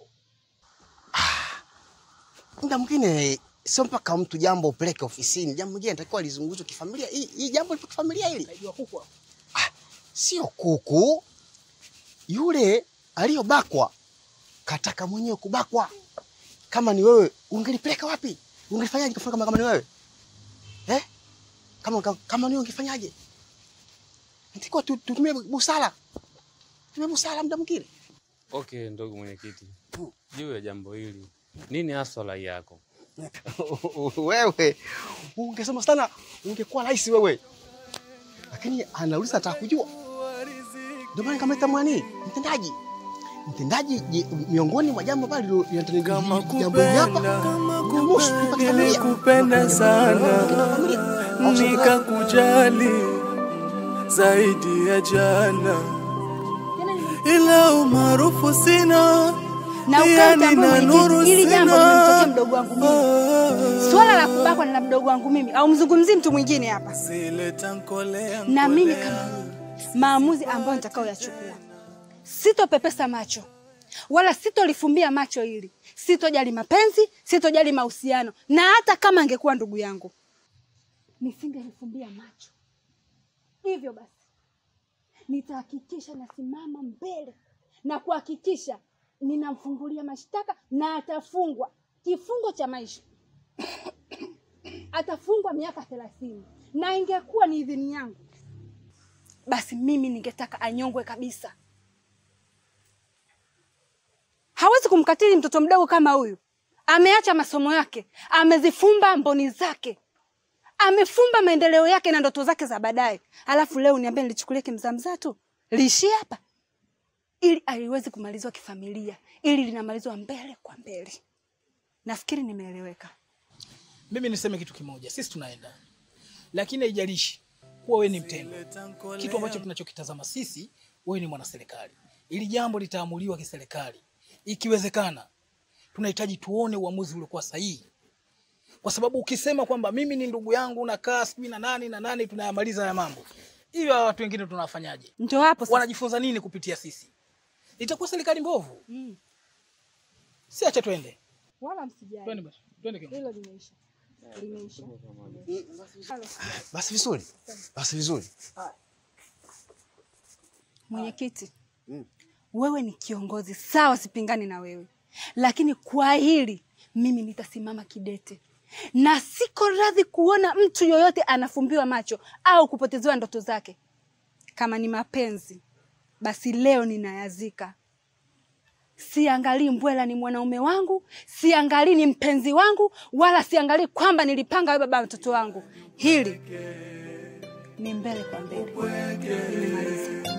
Muda mwingine sio mpaka mtu jambo upeleke ofisini, jambo mwingine natakiwa lizungumzwe kifamilia. Hii hii jambo lipo kifamilia hili. Naijua kuku hapa. Sio kuku, yule aliyobakwa kataka mwenyewe kubakwa. Kama ni wewe, ungelipeleka wapi? Ungelifanyaje kufanya kama, kama ni wewe eh? Kama, kama, kama ni wewe ungefanyaje? Nitakiwa tu- tutumie busara, tumie busara muda mwingine. Okay, ndugu mwenyekiti, juu ya jambo hili, nini haswa rai yako? wewe ungesoma sana, ungekuwa rais wewe, lakini anauliza nataka kujua. Ndio maana kama mwani mtendaji mtendaji je, miongoni mwa jambo ambalo linatendeka jambo hili hapa kuhusu kulipa kifamilia. Nilikupenda sana nikakujali zaidi ya jana, ila umaarufu sina na pia ukae utambue nina nuru mwenyekiti, hili jambo sina. limemtokea mdogo wangu mimi. Swala la kubakwa ni la mdogo wangu mimi, au mzungumzii mtu mwingine hapa. Sileta nkolea Na mimi nkolea. kama mimi, maamuzi ambayo nitakayoyachukua, sitopepesa macho wala sitolifumbia macho hili, sitojali mapenzi, sitojali mahusiano, na hata kama angekuwa ndugu yangu nisingelifumbia macho. Hivyo basi nitahakikisha nasimama mbele na kuhakikisha ninamfungulia mashtaka na atafungwa kifungo cha maisha atafungwa miaka thelathini na ingekuwa ni idhini yangu basi mimi ningetaka anyongwe kabisa hawezi kumkatili mtoto mdogo kama huyu ameacha masomo yake amezifumba mboni zake amefumba maendeleo yake na ndoto zake za baadaye alafu leo niambie nilichukulia kimzamzaa tu liishie hapa ili aliwezi kumalizwa kifamilia ili linamalizwa mbele kwa mbele nafikiri nimeeleweka Mimi niseme kitu kimoja, sisi tunaenda lakini haijalishi kuwa wewe ni mtendo. Kitu ambacho tunachokitazama sisi, wewe ni mwanaserikali. Ili jambo litaamuliwa kiserikali, ikiwezekana tunahitaji tuone uamuzi uliokuwa sahihi, kwa sababu ukisema kwamba mimi ni ndugu yangu nakaa sijui na nani na nani, tunayamaliza haya mambo hiyo, hawa watu wengine tunawafanyaje? Ndio hapo sasa. Wanajifunza nini kupitia sisi? Itakuwa serikali mbovu. Mm. Si acha twende, Wala msijali. twende basi, twende kiongozi. Hilo limeisha. Limeisha. Basi vizuri, basi vizuri. Mwenyekiti, wewe ni kiongozi sawa, sipingani na wewe, lakini kwa hili mimi nitasimama kidete na siko radhi kuona mtu yoyote anafumbiwa macho au kupotezewa ndoto zake. Kama ni mapenzi, basi leo ninayazika. Siangalii Mbwela ni mwanaume wangu, siangalii ni mpenzi wangu, wala siangalii kwamba nilipanga wewe baba mtoto wangu. Hili ni mbele kwa mbele. Nimemaliza.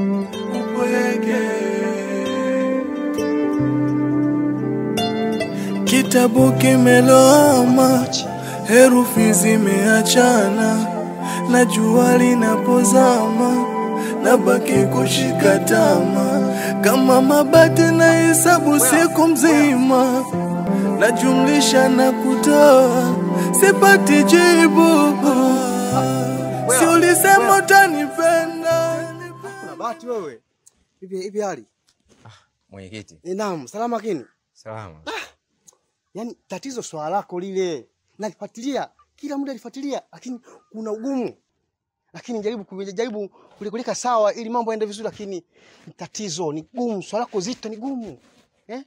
Kitabu kimeloama, herufi zimeachana, na jua linapozama, nabaki kushika tama kama mabati na hesabu siku mzima, najumlisha na kutoa, sipati jibu. Si ulisema utanipenda? Kuna bahati wewe. Hivi hivi hali. Mwenyekiti, Eh, Naam, salama kini. salama. Yaani tatizo swala lako lile. Nalifuatilia, kila muda nalifuatilia, lakini kuna ugumu. Lakini jaribu kujaribu kulikulika sawa ili mambo yaende vizuri, lakini ni tatizo ni gumu, swala lako zito ni gumu. Eh?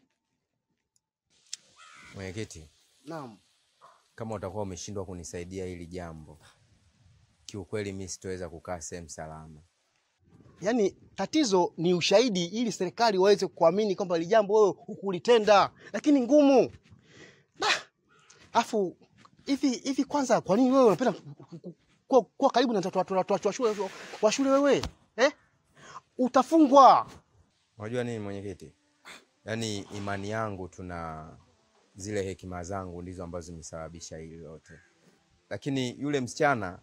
Mwenyekiti, Naam. kama utakuwa umeshindwa kunisaidia hili jambo, kiukweli mi sitoweza kukaa sehemu salama. Yaani tatizo ni ushahidi ili serikali waweze kuamini kwamba ile jambo wewe hukulitenda, lakini ngumu. Bah! Afu hivi hivi kwanza kwa nini wewe unapenda ku- ku- ku- kuwa kuwa karibu na watoto watoto watoto wa shule wa shule wewe? Eh? Utafungwa. Unajua nini mwenyekiti, yaani imani yangu tuna zile hekima zangu ndizo ambazo zimesababisha hili lote, lakini yule msichana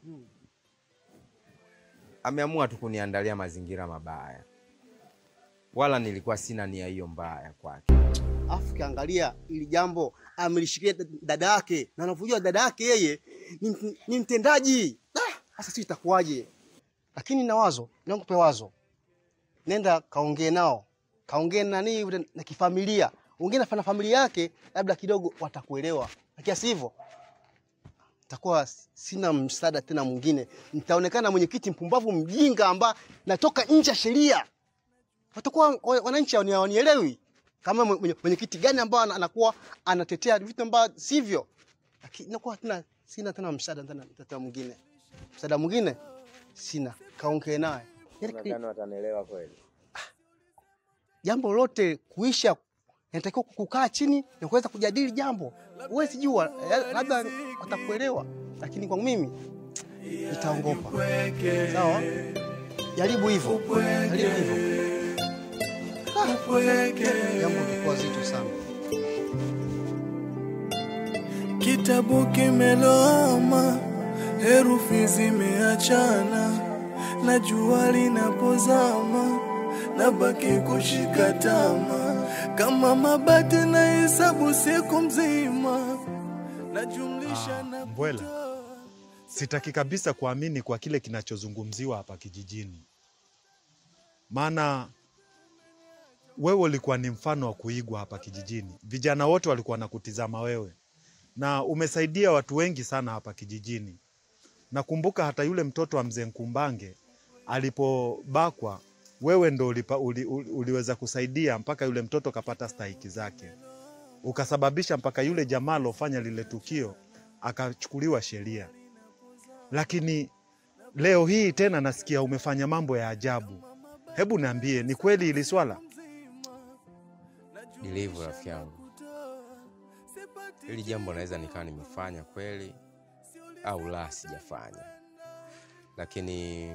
ameamua tu kuniandalia mazingira mabaya, wala nilikuwa sina nia hiyo mbaya kwake. Afu kiangalia ili jambo amelishikia dad- dada yake na anavyojua dada yake yeye ni, ni mtendaji. Ah, Sasa sisi itakuwaje? Lakini na wazo, nakupe wazo. Nenda kaongee nao. Kaongee na nani na, na kifamilia. Ongea na fana familia yake labda kidogo watakuelewa. Lakini si hivyo takuwa sina msaada tena mwingine. Nitaonekana mwenyekiti mpumbavu mjinga ambaye natoka nje ya sheria. Watakuwa wa- wananchi hawani- hawanielewi kama mwenye- mwenye- mwenyekiti gani ambao ana- anakuwa anatetea vitu ambavyo sivyo. Lakini nakuwa tena sina tena msaada tena tena mwingine. Msaada mwingine sina. Kaongee naye. Yaani Nadhani watanielewa kweli. jambo lolote kuisha inatakiwa kukaa chini na kuweza kujadili jambo. Huwezi jua, eh, labda watakuelewa, lakini kwa mimi nitaongopa. Sawa, jaribu hivyo, jaribu hivyo. Ah, Jambo litakuwa zito sana. Kitabu kimeloama, herufi zimeachana, na jua linapozama, nabaki kushika tama kama mabati na hesabu siku mzima, najumlisha na Mbwela, sitaki kabisa kuamini kwa kile kinachozungumziwa hapa kijijini, maana wewe ulikuwa ni mfano wa kuigwa hapa kijijini. Vijana wote walikuwa wanakutizama wewe, na umesaidia watu wengi sana hapa kijijini. Nakumbuka hata yule mtoto wa mzee Nkumbange alipobakwa, wewe ndo ulipa, uli, uli, uliweza kusaidia mpaka yule mtoto kapata stahiki zake, ukasababisha mpaka yule jamaa alofanya lile tukio akachukuliwa sheria. Lakini leo hii tena nasikia umefanya mambo ya ajabu. Hebu niambie, ni kweli hili swala? Ndilivyo rafiki yangu, hili jambo naweza nikawa nimefanya kweli au la, sijafanya, lakini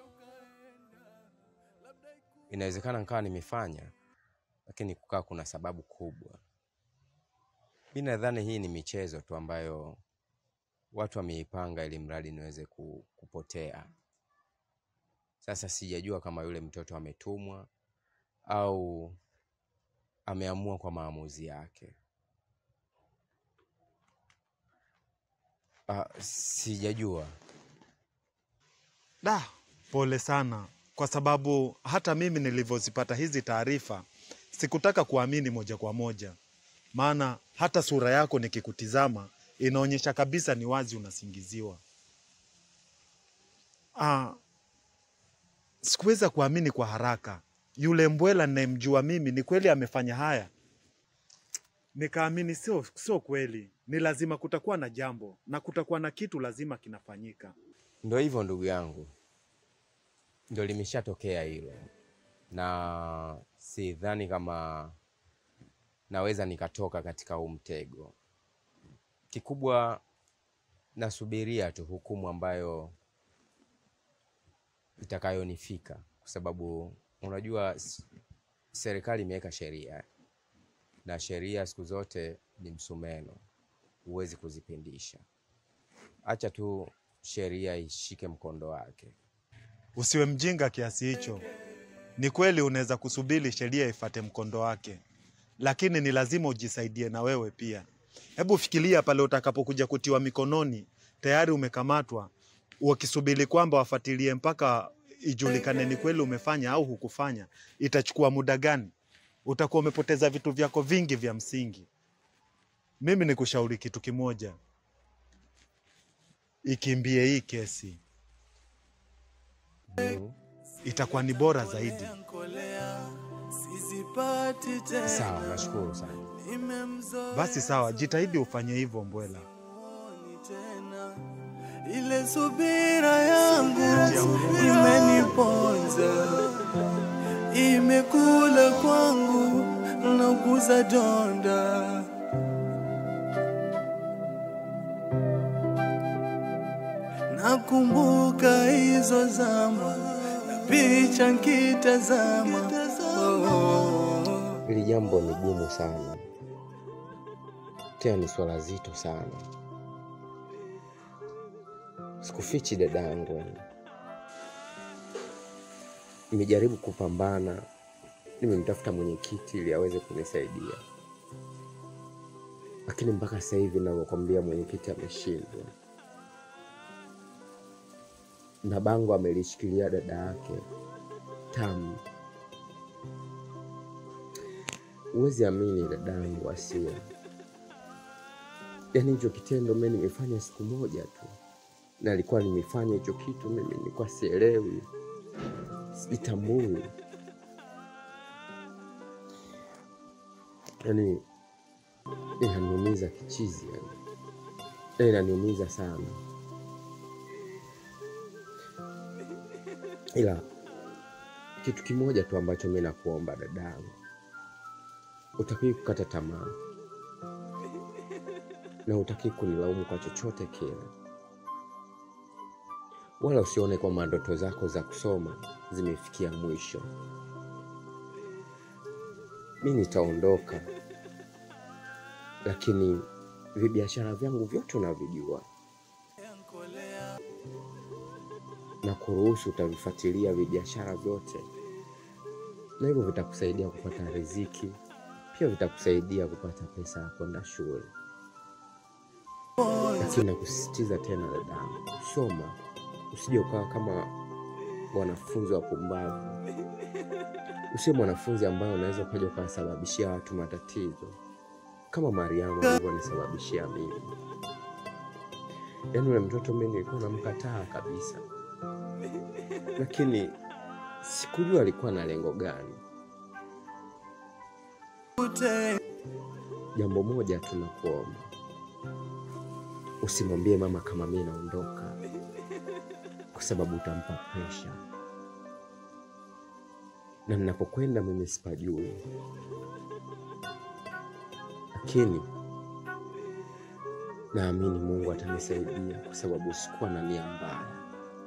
inawezekana nikawa nimefanya, lakini kukaa kuna sababu kubwa. Mi nadhani hii ni michezo tu ambayo watu wameipanga ili mradi niweze ku- kupotea. Sasa sijajua kama yule mtoto ametumwa au ameamua kwa maamuzi yake. Ah, sijajua. Da, pole sana, kwa sababu hata mimi nilivyozipata hizi taarifa sikutaka kuamini moja kwa moja, maana hata sura yako nikikutizama inaonyesha kabisa ni wazi unasingiziwa. Ah, sikuweza kuamini kwa haraka. Yule mbwela ninayemjua mimi ni kweli amefanya haya? Nikaamini sio, sio kweli, ni lazima kutakuwa na jambo na kutakuwa na kitu lazima kinafanyika. Ndo hivyo ndugu yangu, ndo limeshatokea hilo, na sidhani kama naweza nikatoka katika huu mtego. Kikubwa nasubiria tu hukumu ambayo itakayonifika, kwa sababu unajua s- serikali imeweka sheria na sheria siku zote ni msumeno, huwezi kuzipindisha. Acha tu sheria ishike mkondo wake. Usiwe mjinga kiasi hicho. Ni kweli unaweza kusubiri sheria ifate mkondo wake, lakini ni lazima ujisaidie na wewe pia. Hebu fikiria pale utakapokuja kutiwa mikononi, tayari umekamatwa, wakisubiri kwamba wafuatilie mpaka ijulikane ni kweli umefanya au hukufanya, itachukua muda gani? Utakuwa umepoteza vitu vyako vingi vya msingi. Mimi ni kushauri kitu kimoja, ikimbie hii kesi, itakuwa ni bora zaidi. Sizipati tena. Sawa, nashukuru sana. Nimemzoea Basi sawa, jitahidi ufanye hivyo Mbwela. tena. Ile subira yangu imeniponza, imekula kwangu na kuza donda. Nakumbuka hizo zama na picha nkitazama, oh. Hili jambo ni gumu sana, tena ni swala zito sana. Sikufichi dadangu, nimejaribu kupambana, nimemtafuta mwenyekiti ili aweze kunisaidia, lakini mpaka sasa hivi navyokwambia, mwenyekiti ameshindwa na bango amelishikilia dada yake Tamu. Huwezi amini dadangu Asia, yaani hicho kitendo mimi nimefanya siku moja tu, na alikuwa nimefanya hicho kitu, mimi nilikuwa sielewi, sijitambui, yaani inaniumiza kichizi, yani Yaani inaniumiza sana, ila kitu kimoja tu ambacho mi nakuomba dadangu, utakii kukata tamaa na utakii kunilaumu kwa chochote kile, wala usione kwamba ndoto zako za kusoma zimefikia mwisho. Mi nitaondoka, lakini vibiashara vyangu vyote unavijua na kuruhusu utavifuatilia vibiashara vyote, na hivyo vitakusaidia kupata riziki, pia vitakusaidia kupata pesa ya kwenda shule. Lakini nakusisitiza tena dadangu, soma, usije ukawa kama wanafunzi wapumbavu. Usiwe mwanafunzi ambaye unaweza ukaja ukawasababishia watu matatizo kama Mariamu alivyonisababishia mimi. Yaani yule mtoto mimi nilikuwa namkataa kabisa, lakini sikujua alikuwa na lengo gani. Jambo moja tu nakuomba, usimwambie mama kama mi naondoka, kwa sababu utampa presha, na ninapokwenda mimi sipajui, lakini naamini Mungu atanisaidia kwa sababu sikuwa na nia mbaya.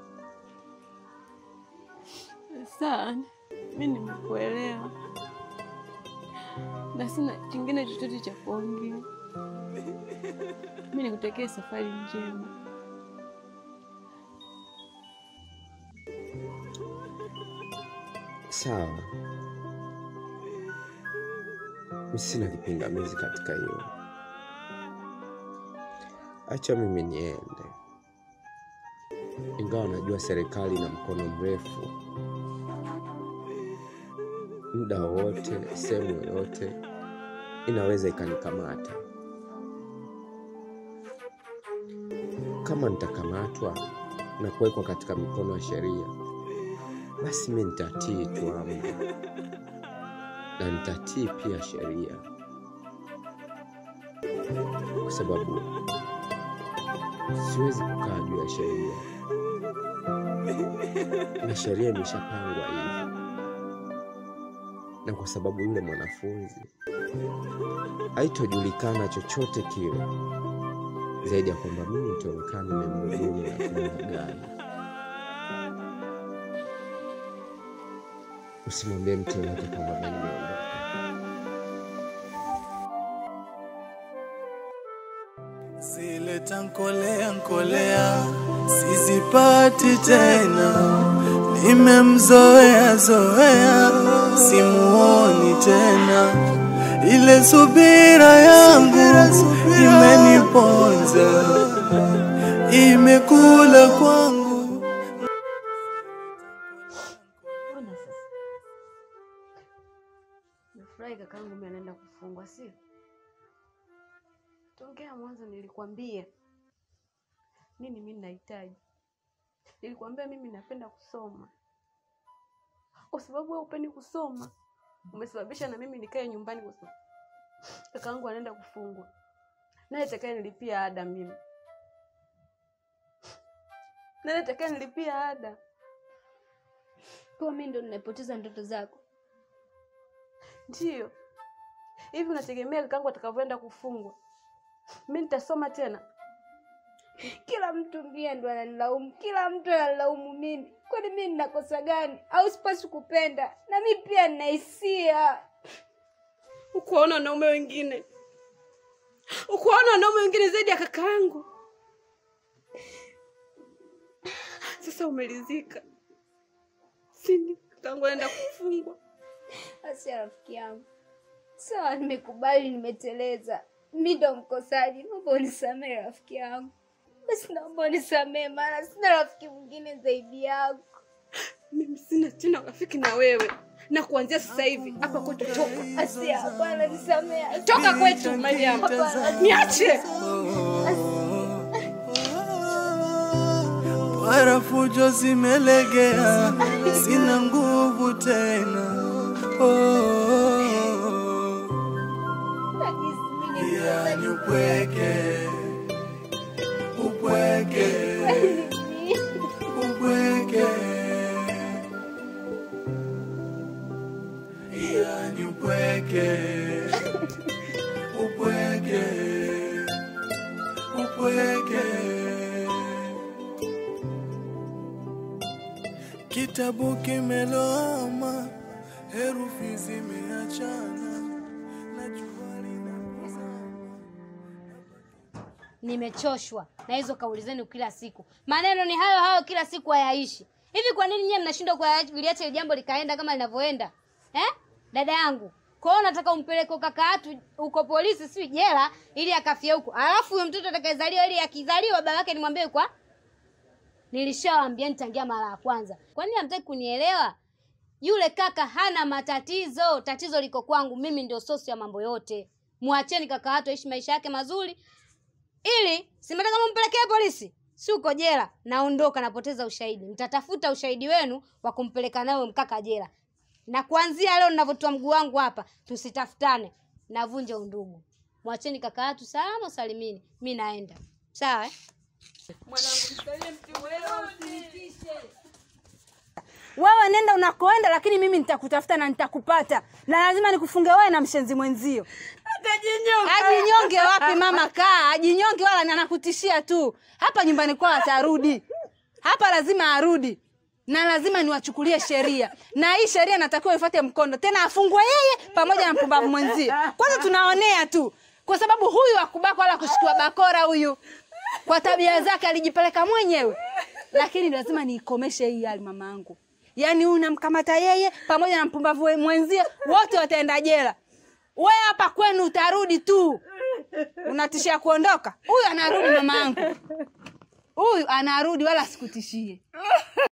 Sawa, mi nimekuelewa na sina kingine chochote cha kuongea. Mi nikutakia safari njema. Sawa, mi sina kipingamizi katika hiyo. Acha mimi niende, ingawa najua serikali ina mkono mrefu. Muda wowote, sehemu yoyote inaweza ikanikamata. Kama nitakamatwa na kuwekwa katika mikono ya sheria, basi mi nitatii tu amri na nitatii pia sheria, kwa sababu siwezi kukaa juu ya sheria, na sheria imeshapangwa hivi, na kwa sababu yule mwanafunzi haitojulikana chochote kile zaidi ya kwamba mimi nitaonekana nimemhudumu na kumlaghai. Usimwambie mtu yoyote kwamba mimi nimeondoka. zile tankolea nkolea sizipati tena, nimemzoea zoea, simuoni tena. Ile subira yangu imeniponza, imekula kwangu. Ona sasa. Nafurahi kakaangu mimi anaenda kufungwa, sio? Tongea mwanzo nilikwambia nini mimi nahitaji. Nilikwambia mimi napenda kusoma. Kwa sababu wewe upendi kusoma, umesababisha na mimi nikae nyumbani kwa sababu kakaangu anaenda kufungwa. Nani atakaye nilipia ada mimi? Nani atakaye nilipia ada? Kwa mimi ndo ninapoteza ndoto zako. Ndiyo. Hivi unategemea kakaangu atakavyoenda kufungwa? Mimi nitasoma tena? Kila mtu mbia ndo ananilaumu, kila mtu ananilaumu mimi. Kwani mimi ninakosa gani? Au sipaswi kupenda? Na mimi pia nina hisia. Ukuwaona wanaume wengine, ukuwaona wanaume wengine zaidi ya kakaangu. Sasa umelizika, sini? Kakaangu anaenda kufungwa. Asia rafiki yangu, sawa, nimekubali, nimeteleza. Mi ndo mkosaji, naomba unisamehe rafiki yangu. Basi naomba unisamehe, maana sina rafiki mwingine zaidi yako. Mimi sina tena rafiki na wewe, na kuanzia sasa hivi hapa kwetu toka. Asia, hapana, nisamehe. Toka kwetu, Mariam. Hapana. Niache. Para fujo zimelegea, sina nguvu tena. Oh, yani upweke, upweke, upweke, yani upweke, upweke, upweke. Kitabu kimeloama, herufi zimeachana, na jua linazama. Nimechoshwa na hizo kauli zenu kila siku. Maneno ni hayo hayo kila siku, hayaishi. Hivi kwa nini nyie mnashindwa kuliacha hili jambo likaenda kama linavyoenda eh? Dada yangu, kwa hiyo nataka umpeleke kaka yatu huko polisi, si jela, ili akafie huko, alafu huyo mtoto atakayezaliwa, ili akizaliwa baba yake nimwambie kwa Nilishawaambia nitangia mara ya kwanza. Kwa nini hamtaki kunielewa? Yule kaka hana matatizo, tatizo liko kwangu. Mimi ndio sosi ya mambo yote. Mwacheni kaka watu aishi maisha yake mazuri, ili simtaka mumpelekee polisi, si uko jela. Naondoka, napoteza ushahidi. Mtatafuta ushahidi wenu wa kumpeleka nawe mkaka jela, na kuanzia leo ninavyotoa mguu wangu hapa, tusitafutane, navunja undugu. Mwacheni kaka watu salama salimini, mi naenda. Sawa eh? Wewe nenda unakoenda, lakini mimi nitakutafuta na nitakupata, na lazima nikufunge wewe na mshenzi mwenzio. Ajinyonge wapi mama? Kaa ajinyonge, wala na nakutishia tu. Hapa nyumbani kwao atarudi, hapa lazima arudi, na lazima niwachukulie sheria, na hii sheria natakiwa ifuate mkondo, tena afungwe yeye pamoja na mpumbavu mwenzie. Kwanza tunaonea tu kwa sababu huyu akubaka wala kushikiwa bakora huyu kwa tabia zake alijipeleka mwenyewe lakini lazima niikomeshe hii hali mamangu yaani huyu namkamata yeye pamoja na mpumbavu we- mwenzie wote wataenda jela we hapa kwenu utarudi tu unatishia kuondoka huyu anarudi mamangu huyu anarudi wala sikutishie